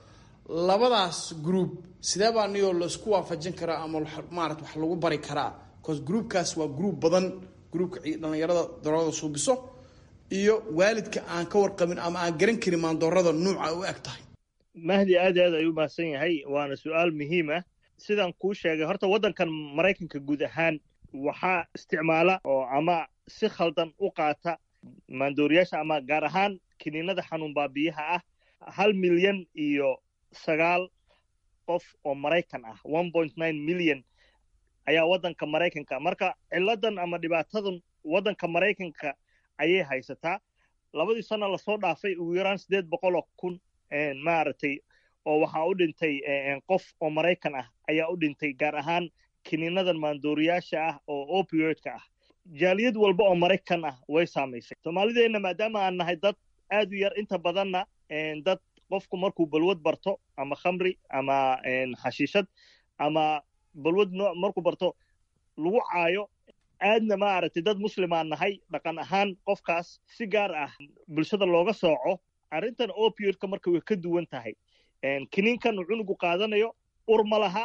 labadaas group sideebaa niyoo laisku waafajin karaa ama maarata wax lagu bari karaa bcause groupkaas waa group badan groupka dhallinyarada daroorada suubiso iyo waalidka aan ka warqabin ama aan garan karin maandoorada nuuca u eg tahay mahdi aad aad ayuu mahadsan yahay waana su-aal muhiim ah sidaan kuu sheegay horta waddankan maraykanka guud ahaan waxaa isticmaala oo ama si khaldan u qaata maandooriyaasha ama gaar ahaan kiniinada xanuun baabiyaha ah hal milyan iyo sagaal qof oo maraykan ah one point nine milyan ayaa waddanka maraykanka marka ciladan ama dhibaatadan waddanka maraykanka ayay haysataa labadii sano lasoo dhaafay ugu yaraan siddeed boqol oo kun maaragtay oo waxaa u dhintay qof oo maraykan ah ayaa u dhintay gaar ahaan kiniinadan maandooriyaasha ah oo opioidka ah jaaliyad walba oo maraykan ah way saamaysay soomaalideenna maadaama aan nahay dad aad u yar inta badanna dad qofku markuu balwad barto ama khamri ama xashiishad ama balwad markuu barto lagu caayo aadna maaragtay dad muslimaan nahay dhaqan ahaan qofkaas si gaar ah bulshada looga sooco arrintan opioidka marka way ka duwan tahay kiniinkan uu cunugu qaadanayo ur ma laha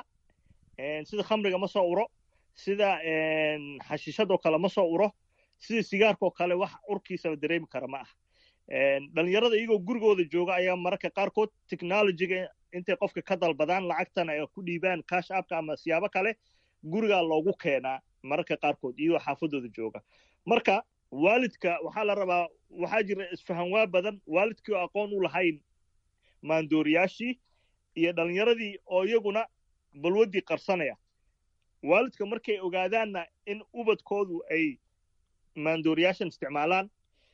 sida khamriga ma soo uro sida xashiishadoo kale ma soo uro sida sigaarkaoo kale wax urkiisaba dareemi kara ma ah dhalinyarada iyagoo gurigooda jooga ayaa mararka qaarkood technologyga intay qofka ka dalbadaan lacagtana ay ku dhiibaan cash appka ama siyaabo kale gurigaa loogu keenaa mararka qaarkood iyagoo xaafadooda jooga marka waalidka waxaa la rabaa waxaa jira isfahanwaa badan waalidkii oo aqoon u lahayn maandooriyaashii iyo dhalinyaradii oo iyaguna balwaddii qarsanaya waalidka markay ogaadaanna in ubadkoodu ay maandooriyaashan isticmaalaan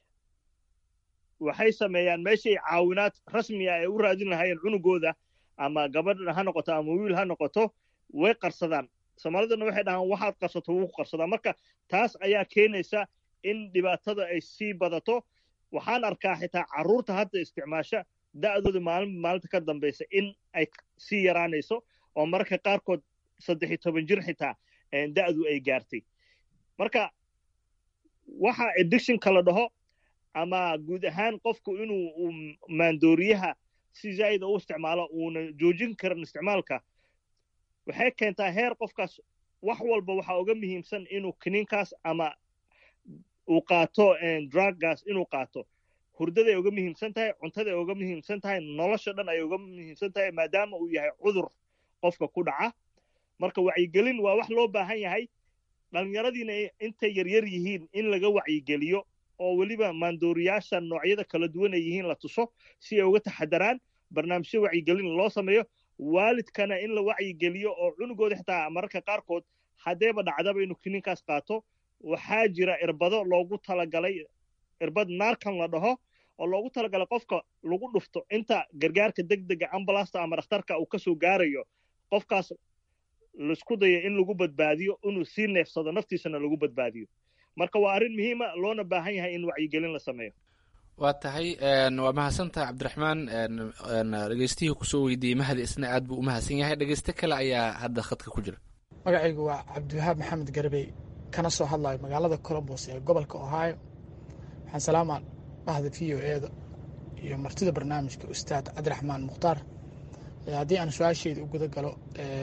waxay sameeyaan meeshay caawinaad rasmi ah ay u raadin lahaayeen cunugooda ama gabadh ha noqoto ama wiil ha noqoto way qarsadaan soomaalidana waxay dhahaan waxaad qarsato wuu ku qarsadaa marka taas ayaa keenaysa in dhibaatada ay sii badato waxaan arkaa xitaa carruurta hadda isticmaasha da'dooda maalin maalinta ka dambaysa in ay sii yaraanayso oo mararka qaarkood saddex iyo toban jir xitaa da'du ay gaartay marka waxa addictionka la dhaho ama guud ahaan qofku inuu maandooriyaha si zaa'ida u isticmaalo uuna joojin karin isticmaalka waxay keentaa heer qofkaas wax walba waxaa uga muhiimsan inuu kiniinkaas ama uu qaato druggaas inuu qaato hurdaday uga muhiimsan tahay cuntaday uga muhiimsan tahay nolosha dhan ay uga muhiimsan tahay maadaama uu yahay cudur qofka ku dhaca marka wacyigelin waa wax loo baahan yahay dhallinyaradiina intay yaryar yihiin in laga wacyigeliyo oo weliba maandooriyaasha noocyada kala duwan ay yihiin la tuso si ay uga taxadaraan barnaamijyo wacyigelin loo sameeyo waalidkana in la wacyigeliyo oo cunugooda xitaa mararka qaarkood haddeeba dhacdaba inuu kiniinkaas qaato waxaa jira irbado loogu talagalay irbad naarkan la dhaho oo loogu talagalay qofka lagu dhufto inta gargaarka degdega ambulasta ama dhakhtarka uu kasoo gaarayo qofkaas laisku dayo in lagu badbaadiyo inuu sii neefsado naftiisana lagu badbaadiyo marka waa arrin muhiima loona baahan yahay in wacyigelin la sameeyo waa tahay waa mahadsantahay cabdiraxmaan dhegeystihii kusoo weydiiyey mahdi isna aad buu u mahadsan yahay dhegeyste kale ayaa hadda khadka ku jira magacaygu waa cabdiwahaab maxamed garbey kana soo hadlayo magaalada colombos ee gobolka ohio waxaan salaamaa bahda v o eeda iyo martida barnaamijka ustaad cabdiraxmaan mukhtaar haddii aan su-aasheyda u guda galo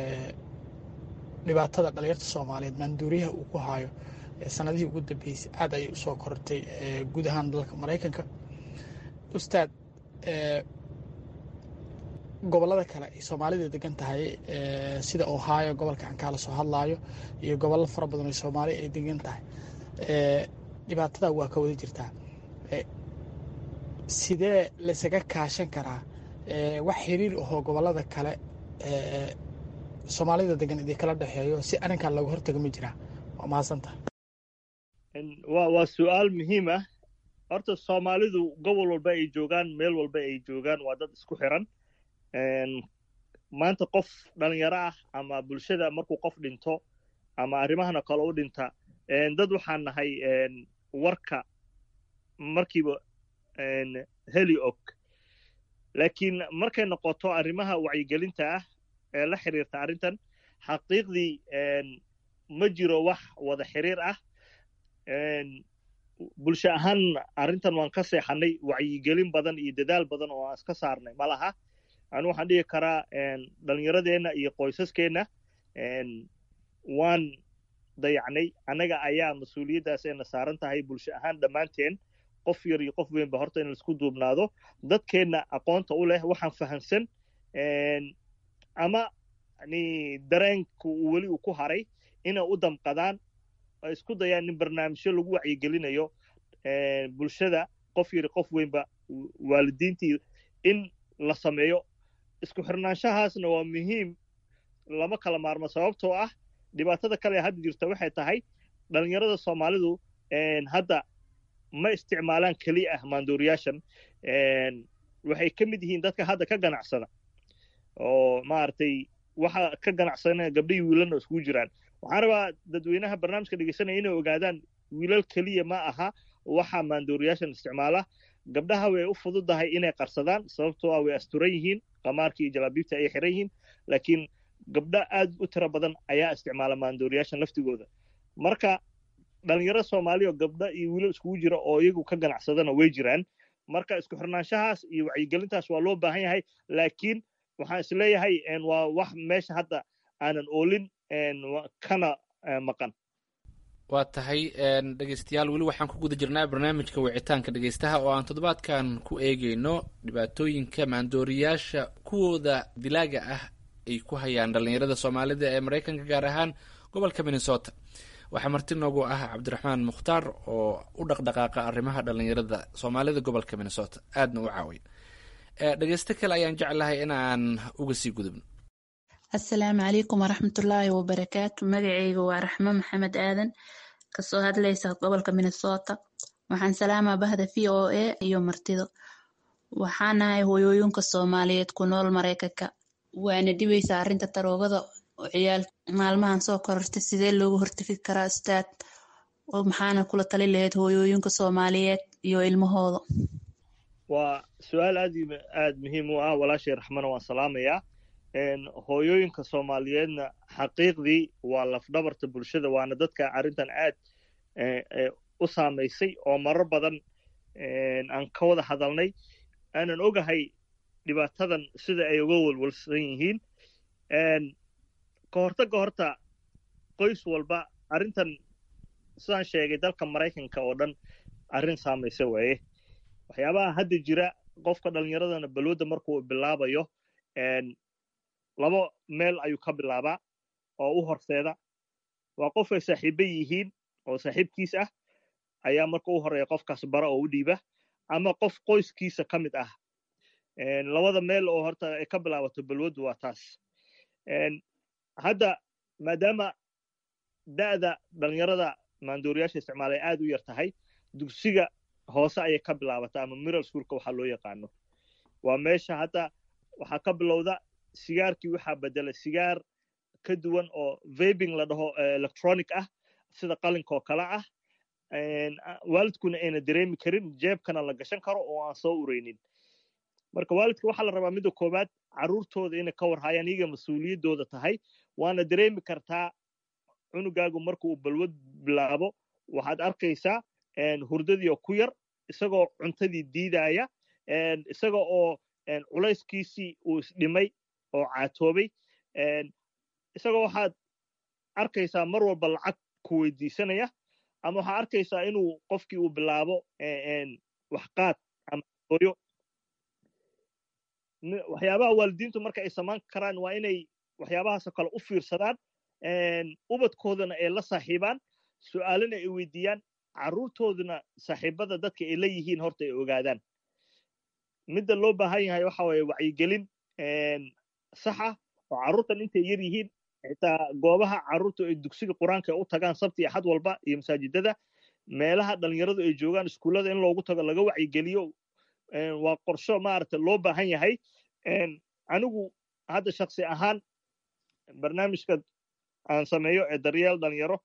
dhibaatada dhalinyarta soomaaliyeed maanduuriyaha uu ku haayo sanadihii ugu dambeysay aad ayay usoo korortay guud ahaan dalka maraykanka ustaad gobolada kale ay soomaalida degan tahay sida ohio gobolka aan kaala soo hadlaayo iyo gobollo fara badan oo soomaaliya ay degan tahay dhibaatada waa ka wada jirtaa sidee laysaga kaashan karaa wax xiriir ahoo gobolada kale soomaalida degan idin kala dhexeeyo si arrinkan looga hortaga ma jiraa waa mahadsantahay wa waa su-aal muhiim ah horta soomaalidu gobol walba ay joogaan meel walba ay joogaan waa dad isku xiran maanta qof dhalinyaro ah ama bulshada markuu qof dhinto ama arrimahana kale u dhinta dad waxaan nahay warka markiiba heli og laakiin markay noqoto arrimaha wacyigelinta ah ee la xiriirta arrintan xaqiiqdii ma jiro wax wada xiriir ah bulsho ahaan arrintan waan ka seexanay wacyigelin badan iyo dadaal badan oo aan iska saarnay ma laha anu waxaan dhihi karaa dhallinyaradeenna iyo qoysaskeenna waan dayacnay annaga ayaa mas-uuliyaddaas ayna saaran tahay bulsho ahaan dhammaanteen qof yar iyo qof weynba horta in laisku duubnaado dadkeenna aqoonta u leh waxaan fahamsan ama yani dareenku uu weli uu ku haray inay u damqadaan ay isku dayaan in barnaamijyo lagu wacyigelinayo bulshada qof yari qof weynba waalidiintii in la sameeyo isku xirnaanshahaasna waa muhiim lama kala maarmo sababtoo ah dhibaatada kale hadda jirta waxay tahay dhalinyarada soomaalidu hadda ma isticmaalaan keliya ah maandooriyaashan waxay ka mid yihiin dadka hadda ka ganacsada oo maaragtay waxa ka ganacsana gabdhihii wiilalna iskugu jiraan waxaan rabaa dadweynaha barnaamijka dhegeysanaya inay ogaadaan wiilal keliya ma aha waxa maandooriyaashan isticmaala gabdhaha way u fududahay inay qarsadaan sababtoo ah way asturan yihiin qamaarkii iyo jalaabiibta ayay xiran yihiin laakiin gabdho aad u tiro badan ayaa isticmaala maandooriyaashan laftigooda marka dhalinyaro soomaali oo gabdho iyo wiilal iskugu jira oo iyagu ka ganacsadana way jiraan marka isku xirnaanshahaas iyo wacyigelintaas waa loo baahan yahay laakiin waxaan isleeyahay waa wax meesha hadda aanan oolin kana maqan waa tahay dhegeystayaal weli waxaan ku guda jirnaa barnaamijka wicitaanka dhegeystaha oo aan toddobaadkan ku eegeyno dhibaatooyinka maandooriyaasha kuwooda dilaaga ah ay ku hayaan dhallinyarada soomaalida ee maraykanka gaar ahaan gobolka minnesota waxaa marti noogu ah cabdiraxmaan mukhtaar oo u dhaqdhaqaaqa arrimaha dhallinyarada soomaalida gobolka minnesota aadna u caawiya dhegeysto kale ayaan jeclahay in aan uga sii gudubno asalaamu calaykum waraxmatullaahi wabarakaatu magacayga waa raxmo maxamed aadan kasoo hadlaysa gobolka minnesota waxaan salaamaa bahda v o a iyo martido waxaanahay hoyooyinka soomaaliyeed ku nool maraykanka waana dhibaysaa arrinta taroogada oo ciyaal maalmahan soo korortay sidee loogu hortegi karaa ustaad maxaana kula tali lahayd hooyooyinka soomaaliyeed iyo ilmahooda waa su-aal aad aad muhiim u ah walaashay raxmana waan salaamayaa hooyooyinka soomaaliyeedna xaqiiqdii waa lafdhabarta bulshada waana dadka arrintan aad u saamaysay oo marar badan aan ka wada hadalnay aanan ogahay dhibaatadan sida ay uga walwalsan yihiin ka hortagga horta qoys walba arrintan sidaan sheegay dalka maraykanka oo dhan arrin saamaysa waaye waxyaabaha hadda jira qofka dhallinyaradana balwadda markuu bilaabayo laba meel ayuu ka bilaabaa oo u horseeda waa qof ay saaxiiba yihiin oo saaxiibkiis ah ayaa marka u horeeya qofkaas bara oo u dhiiba ama qof qoyskiisa ka mid ah labada meel oo horta ay ka bilaabato balwaddu waa taas hadda maadaama da'da dhallinyarada maandooriyaasha isticmaalay aad u yar tahay dugsiga hoose ayay ka bilaabataa ama miral schoolka waxaa loo yaqaano waa meesha hadda waxaa ka bilowda sigaarkii waxaa bedela sigaar ka duwan oo vabing la dhaho electronic ah sida qalinka oo kale ah waalidkuna ayna dareemi karin jeebkana la gashan karo oo aan soo ureynin marka waalidka waxaa la rabaa midda koowaad carruurtooda inay ka warhayaan iyaga mas-uuliyaddooda tahay waana dareemi kartaa cunugaagu marka uu balwad bilaabo waxaad arkaysaa hurdadii oo ku yar isagoo cuntadii diidaya isaga oo culayskiisii uu isdhimay oo caatoobay isagoo waxaad arkaysaa mar walba lacag ku weydiisanaya ama waxaad arkaysaa inuu qofkii uu bilaabo waxqaad ama hooyo waxyaabaha waalidiintu marka ay samaan karaan waa inay waxyaabahaasoo kale u fiirsadaan ubadkoodana ay la saaxiibaan su'aalana ay weydiiyaan carruurtooduna saaxiibada dadka ay la yihiin horta ay ogaadaan midda loo baahan yahay waxa waye wacyigelin sax ah oo carruurtan intay yar yihiin xitaa goobaha carruurtu ay dugsiga qur-aanka u tagaan sabti iyo xad walba iyo masaajidada meelaha dhalinyaradu ay joogaan iskuullada in loogu tago laga wacyigeliyo waa qorsho maaragta loo baahan yahay anigu hadda shaksi ahaan barnaamijka aan sameeyo ee daryeel dhalinyaro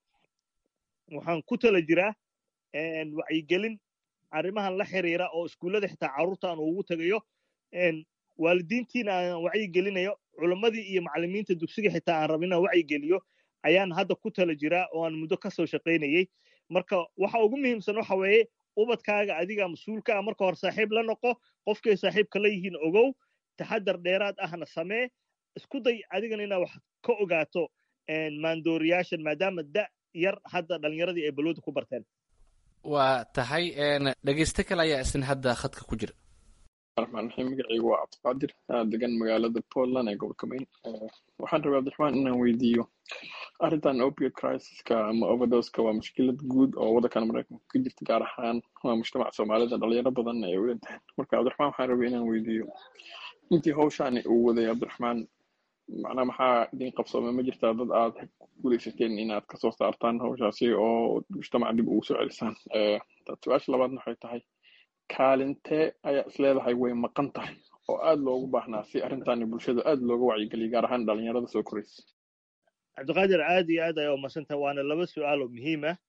waxaan ku tala jiraa wacyigelin arrimahan la xiriira oo iskuullada xitaa carruurta aan ugu tegayo waalidiintiina aan wacyigelinayo culammadii iyo macallimiinta dugsiga xitaa aan rabin inaan wacyigeliyo ayaan hadda ku tala jiraa oo aan muddo ka soo shaqaynayey marka waxa ugu muhiimsan waxa weeye ubadkaaga adiga mas-uulka ah marka hore saaxiib la noqo qofkay saaxiibka la yihiin ogow taxadar dheeraad ahna samee isku day adigana inaad wax ka ogaato maandooriyaashan maadaama da yar hadda dhallinyaradii ay balwada ku barteen waa tahay dhegeyste kale ayaa isna hadda khadka ku jira raxmaan raxiim magacaygu waa cabdiqaadir degan magaalada portland ee gobolka maine waxaan rabay cabdiraxmaan inaan weydiiyo arrintan opiate crisiska ama overdoska waa mushkilad guud oo waddankan maraykanka ka jirta gaar ahaan waa mujtamaca soomaalida dhalinyaro badan ay u dhinteen marka cabdiraxmaan waxaan rabay inaan weydiiyo intii hawshaani uu waday cabdiraxmaan macnaa maxaa idin qabsoomay ma jirtaa dad aad guuleysateen inaad kasoo saartaan hawshaasi oo mujtamaca dib ugu soo celisaan su-aasha labaadna waxay tahay kaalintee ayaa isleedahay way maqan tahay oo aad loogu baahnaa si arrintaani bulshada aad looga wacyigeliya gaar ahaan dhalinyarada soo koraysa cabdiqaadir aad iyo aad ayaa umadsantaha waana laba su-aal oo muhiim ah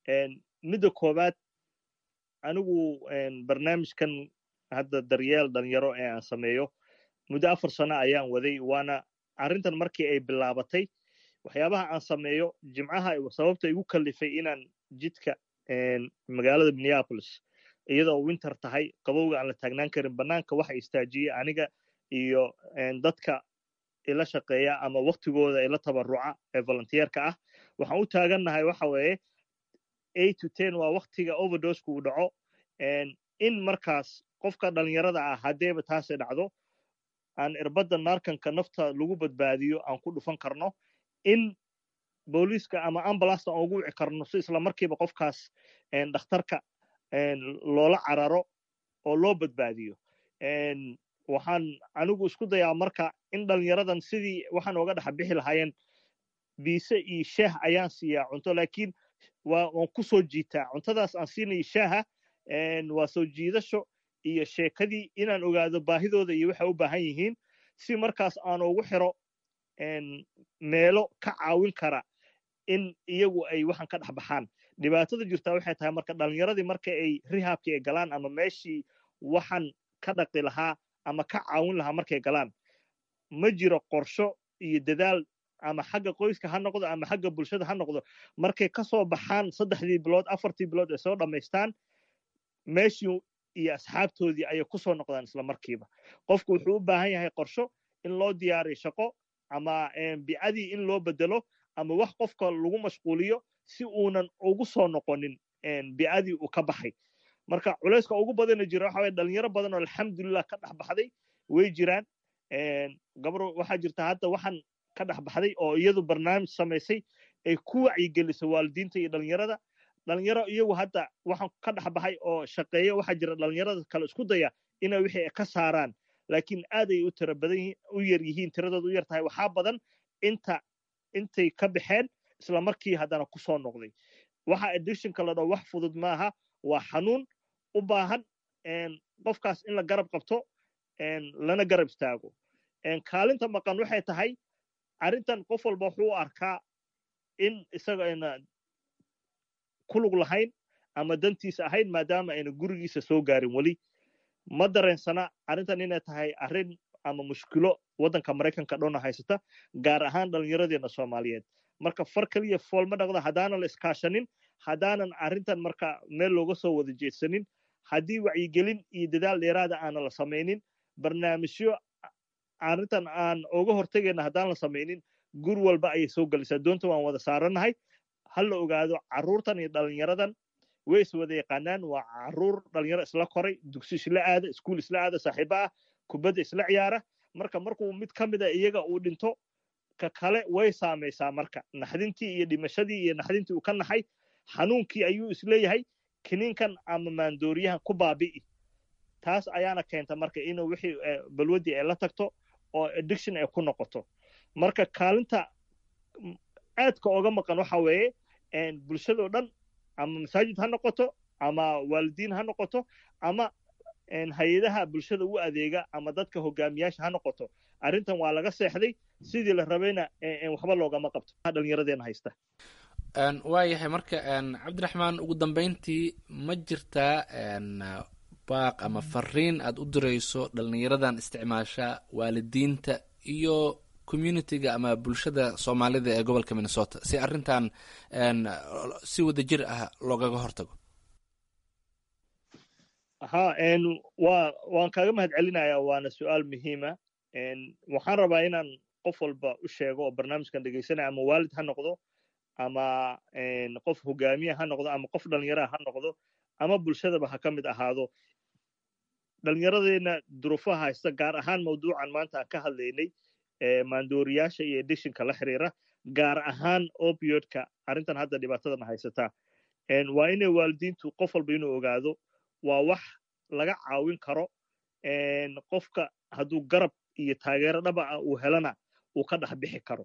midda koowaad anigu barnaamijkan hadda daryeel dhalinyaro ee aan sameeyo muddo afar sano ayaan waday waana arrintan markii ay bilaabatay waxyaabaha aan sameeyo jimcaha sababta igu kallifay inaan jidka magaalada minneapolis iyadoo winter tahay qabowga aan la taagnaan karin bannaanka waxa istaajiyey aniga iyo dadka ila shaqeeya ama waktigooda ila tabaruca ee volunteerka ah waxaan u taagannahay waxa weeye eight to ten waa waktiga overdosku uu dhaco in markaas qofka dhalinyarada ah haddeeba taasi dhacdo aan irbadda naarkanka nafta lagu badbaadiyo aan ku dhufan karno in booliiska ama ambulasta aan ugu wici karno si isla markiiba qofkaas dhakhtarka loola cararo oo loo badbaadiyo waxaan anigu isku dayaa marka in dhalinyaradan sidii waxaan oga dhex bixi lahaayeen biise iyo shaah ayaan siiyaa cunto laakiin waan ku soo jiitaa cuntadaas aan siinayo shaaha waa soo jiidasho iyo sheekadii inaan ogaado baahidooda iyo waxay u baahan yihiin si markaas aan ugu xiro meelo ka caawin kara in iyagu ay waxaan ka dhex baxaan dhibaatada jirtaa waxay tahay marka dhalinyaradii marka ay rihaabkii ay galaan ama meeshii waxaan ka dhaqi lahaa ama ka caawin lahaa markay galaan ma jiro qorsho iyo dadaal ama xagga qoyska ha noqdo ama xagga bulshada ha noqdo markay ka soo baxaan saddexdii bilood afartii bilood ay soo dhammaystaan meeshii iyo asxaabtoodii ayay ku soo noqdaan isla markiiba qofku wuxuu u baahan yahay qorsho in loo diyaariyo shaqo ama bicadii in loo bedelo ama wax qofka lagu mashquuliyo si uunan ugu soo noqonin bicadii uu ka baxay marka culayska ugu badana jira waxa waye dhalinyaro badan oo alxamdulilah ka dhex baxday way jiraan gabar waxaa jirta hadda waxaan ka dhex baxday oo iyadu barnaamij samaysay ay ku wacyigelisay waalidiinta iyo dhalinyarada dhalinyaro iyagu hadda waxaan ka dhex baxay oo shaqeeya waxaa jira dhalinyarada kale isku daya inay wixii ka saaraan laakiin aad ay u tira badan u yar yihiin tiradooda u yar tahay waxaa badan inta intay ka baxeen isla markii haddana ku soo noqday waxa addictionka la dhaho wax fudud maaha waa xanuun u baahan qofkaas in la garab qabto lana garab istaago kaalinta maqan waxay tahay arrintan qof walba wuxuu u arkaa in isaga ayna kulug lahayn ama dantiisa ahayn maadaama ayna gurigiisa soo gaarin weli ma dareensana arrintan inay tahay arrin ama mushkilo waddanka maraykanka dhowna haysata gaar ahaan dhallinyaradeena soomaaliyeed marka far keliya fool ma dhaqda haddaanan la iskaashanin haddaanan arrintan marka meel looga soo wada jeedsanin haddii wacyigelin iyo dadaal dheeraada aanan la samaynin barnaamijyo arrintan aan uga hortegayna haddaan la samaynin gur walba ayay soo gelaysaa doonta waan wada saarannahay ha la ogaado carruurtan iyo dhalinyaradan way is wada yaqaanaan waa carruur dhalinyaro isla koray dugsi isla aada iskuul isla aada saaxiibo ah kubadda isla ciyaara marka markuu mid ka mida iyaga uu dhinto ka kale way saamaysaa marka naxdintii iyo dhimashadii iyo naxdintii uu ka naxay xanuunkii ayuu isleeyahay kiniinkan ama maandooriyahan ku baabi'i taas ayaana keenta marka inuu wixii balwaddii ay la tagto oo addiction ay ku noqoto marka kaalinta aadka oga maqan waxa weeye bulshadoo dhan ama masaajid ha noqoto ama waalidiin ha noqoto ama hay-adaha bulshada u adeega ama dadka hogaamiyaasha ha noqoto arrintan waa laga seexday sidii la rabayna waxba loogama qabto dhallinyaradeena haysta waayahay marka cabdiraxmaan ugu dambeyntii ma jirtaa baaq ama fariin aad u dirayso dhallinyaradan isticmaasha waalidiinta iyo communitiga ama bulshada soomaalida ee gobolka minnesota si arrintan si wadajir ah loogaga hortago ha wa waan kaaga mahad celinayaa waana su-aal muhiima waxaan rabaa inaan qof walba u sheego oo barnaamijkan dhegeysanaya ama waalid ha noqdo ama qof hogaamiya ha noqdo ama qof dhallinyaraha ha noqdo ama bulshadaba ha ka mid ahaado dhallinyaradeena duruufaha haysta gaar ahaan mawduucan maanta aan ka hadlaynay maandooriyaasha iyo edishinka la xiriira gaar ahaan opiodka arrintan hadda dhibaatadan haysataa waa inay waalidiintu qof walba inuu ogaado waa wax laga caawin karo qofka hadduu garab iyo taageero dhaba ah uu helana uu ka dhex bixi karo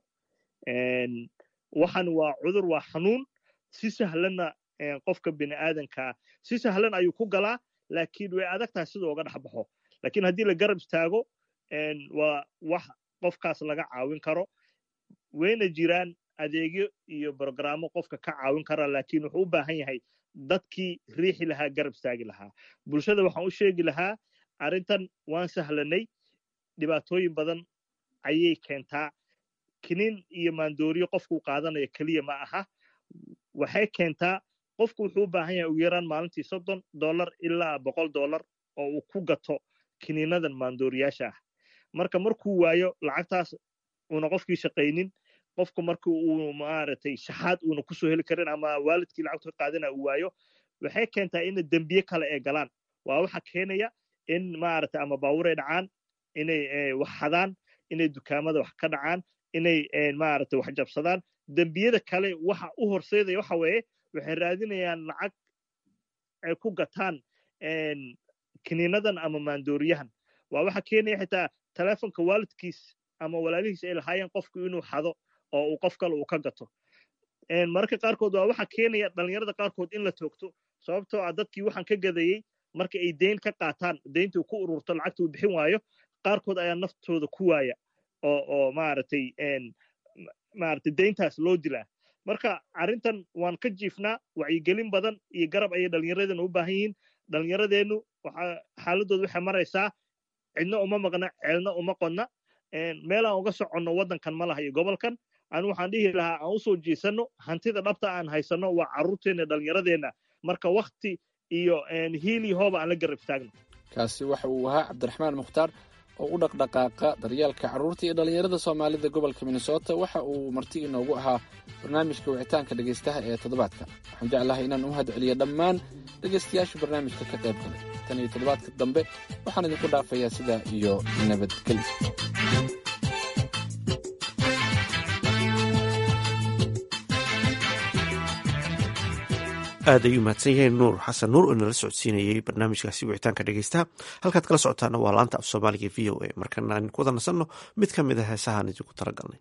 waxan waa cudur waa xanuun si sahlanna qofka bini aadankaa si sahlan ayuu ku galaa laakiin way adag tahay sida uga dhex baxo lakiin haddii la garab istaago waa wax qofkaas laga caawin karo wayna jiraan adeegyo iyo brogrammo qofka ka caawin kara laakiin wuxuu u baahan yahay dadkii riixi lahaa garab istaagi lahaa bulshada waxaan u sheegi lahaa arrintan waan sahlanay dhibaatooyin badan ayay keentaa kinin iyo maandooriyo qofkuu qaadanayo keliya ma aha waxay keentaa qofku wuxuu u baahan yahay ugu yaraan maalintii soddon dollar ilaa boqol dollar oo uu ku gato kiniinadan maandooriyaasha ah marka markuu waayo lacagtaas uuna qofkii shaqaynin qofku marka uu maaragtay shaxaad uuna kusoo heli karin ama waalidkii lacagtu ka qaadana uu waayo waxay keentaa ina dembiye kale ay galaan waa waxa keenaya in maaragtay ama baaburay dhacaan inay wax xadaan inay dukaamada wax ka dhacaan inay maaragtay wax jabsadaan dembiyada kale waxa u horseedaya waxa weeye waxay raadinayaan lacag ay ku gataan kiniinadan ama maandooriyahan waa waxa keenaya xitaa telefonka waalidkiis ama walaalihiis ay lahaayeen qofku inuu xado oo uu qof kale uu ka gato mararka qaarkood waa waxa keenaya dhallinyarada qaarkood in la toogto sababtoo ah dadkii waxaan ka gadayey marka ay deyn ka qaataan deyntii ku ururto lacagta uu bixin waayo qaarkood ayaa naftooda ku waaya oo oo maaragtay maaragtay deyntaas loo dilaa marka arrintan waan ka jiifnaa wacyigelin badan iyo garab ayay dhallinyaradeena u baahan yihiin dhallinyaradeennu waxa xaaladooda waxay maraysaa cidna uma maqna ceelna uma qodna meel aan uga soconno waddankan ma laha iyo gobolkan anu waxaan dhihi lahaa aan usoo jiisanno hantida dhabta aan haysanno waa carruurteenna dhallinyaradeenna marka wakti iyo hiil iyo hooba aan la garab istaagno kaasi waxa uu ahaa cabdiraxmaan mukhtaar oo u dhaqdhaqaaqa daryeelka carruurta iyo dhallinyarada soomaalida gobolka minnesota waxa uu marti inoogu ahaa barnaamijka wicitaanka dhegaystaha ee toddobaadka waxaan jeclahay inaan u mahad celiyo dhammaan dhegaystayaasha barnaamijka ka qayb galay tan iyo toddobaadka dambe waxaan idinku dhaafayaa sidaa iyo nabadgelyo aad ayuu mahadsan yahay nuur xasan nuur oo nala socodsiinayey barnaamijkaasi wicitaanka dhegeystaha halkaad kala socotaana waa laanta af soomaaliga v o a markana aan ku wada nasanno mid ka mid a heesahaan idinku talagalnay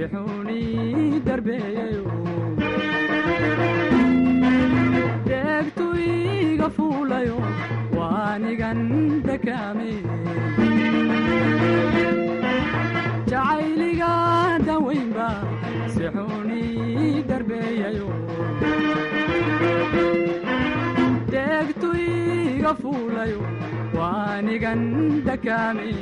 sixuuni darbeeyayo deegtu iga fuulayo waanigan dakaame jacayliga dawaynba sixuuni darbeeyayo deegtu iga fuulayo waanigan dakaame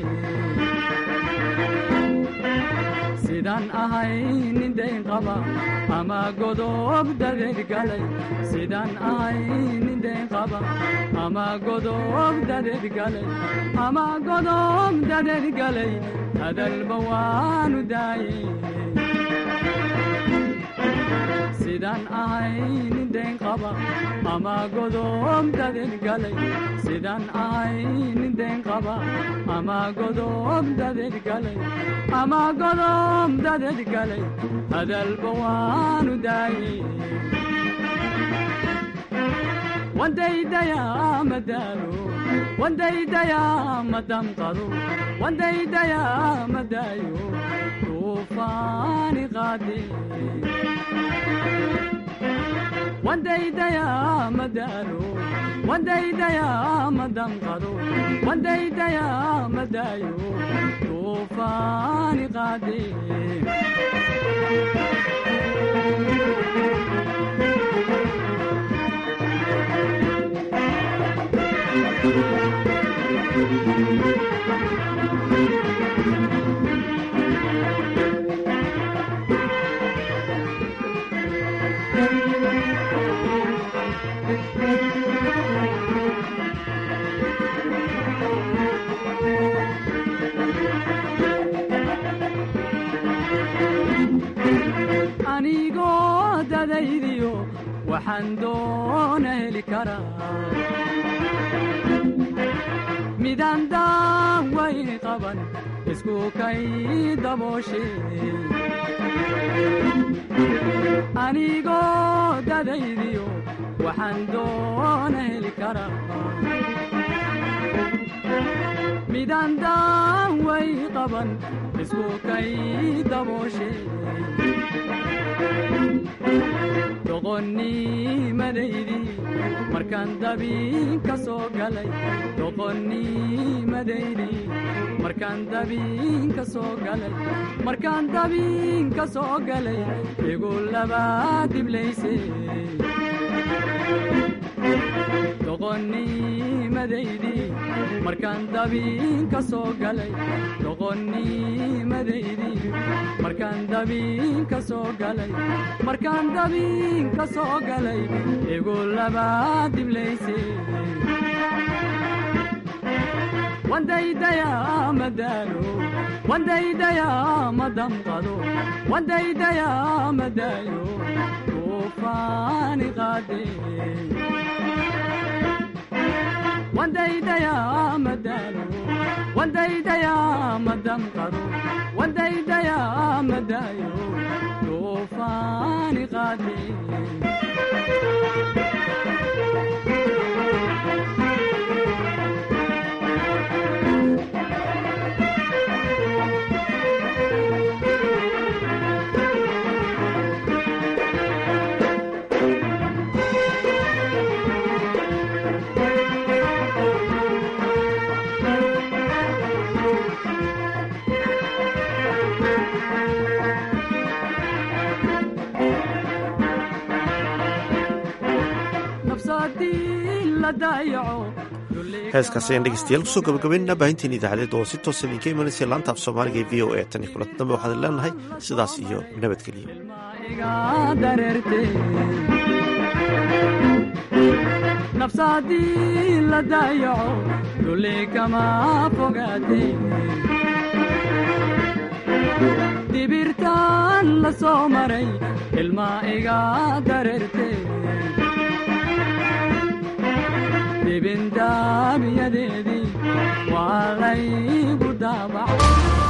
sidaan ahay nin dayn qaba ama godob dadeed galay sidaan ahay nin dayn qaba ama godob dadeed galay ama godob dadeed galay hadalba waanu daayey sidaan ahay nin dayn qaba ama godob dadeed galay sidaan ahay nin dayn qaba ama godob dadeed galay ama godob dadeed galay hadalba waanu daayey wandaydayaa madaalo wandaydayaa madamqado wandaydayaa madaayo duufaani qaade wandaydayaa madaalo wandaydayaa madamqado wandaydayaa madaayo duufaani qaade anigoo dadaydiyo waxaan doona heli karaa midaan daawayni qaban isku kay dabooshe anigoo dadaydiyo waxaan doona heli karaa midaan daaway qaban isku kay dabooshe doqonnimadaydi markaan dabiin ka soo galay doqonnimadaydi markaan dabiin ka soo galay markaan dabiin ka soo galay igu labaa diblayse doqonnimadaydi markaan dabiin ka soo galay doqonnimadaydi markaan dabiin ka soo galay markaan dabiin ka soo galay igu labaa diblayse wandaydayaa madaalo wandaydayaa madamqado wandaydayaa madaayo duufaani qaade wandaydayaa madaalo wandaydayaa madamqado wandaydayaa madaayo duufaani qaade heeskaasi ayaan dhegeystayaal kusoo gabagabaynana baahintiin idaacadeed oo si toosa idinka imanaysa laanta af soomaaliga ee v o a tan iyo kulanta dambe waxaan leenahay sidaas iyo nabadgelyo nafsaadii la daayaco dulli kama fogaate dibirtaan la soo maray ilmaa iga dareerte dibindaabyadeedii waa laygu daabacay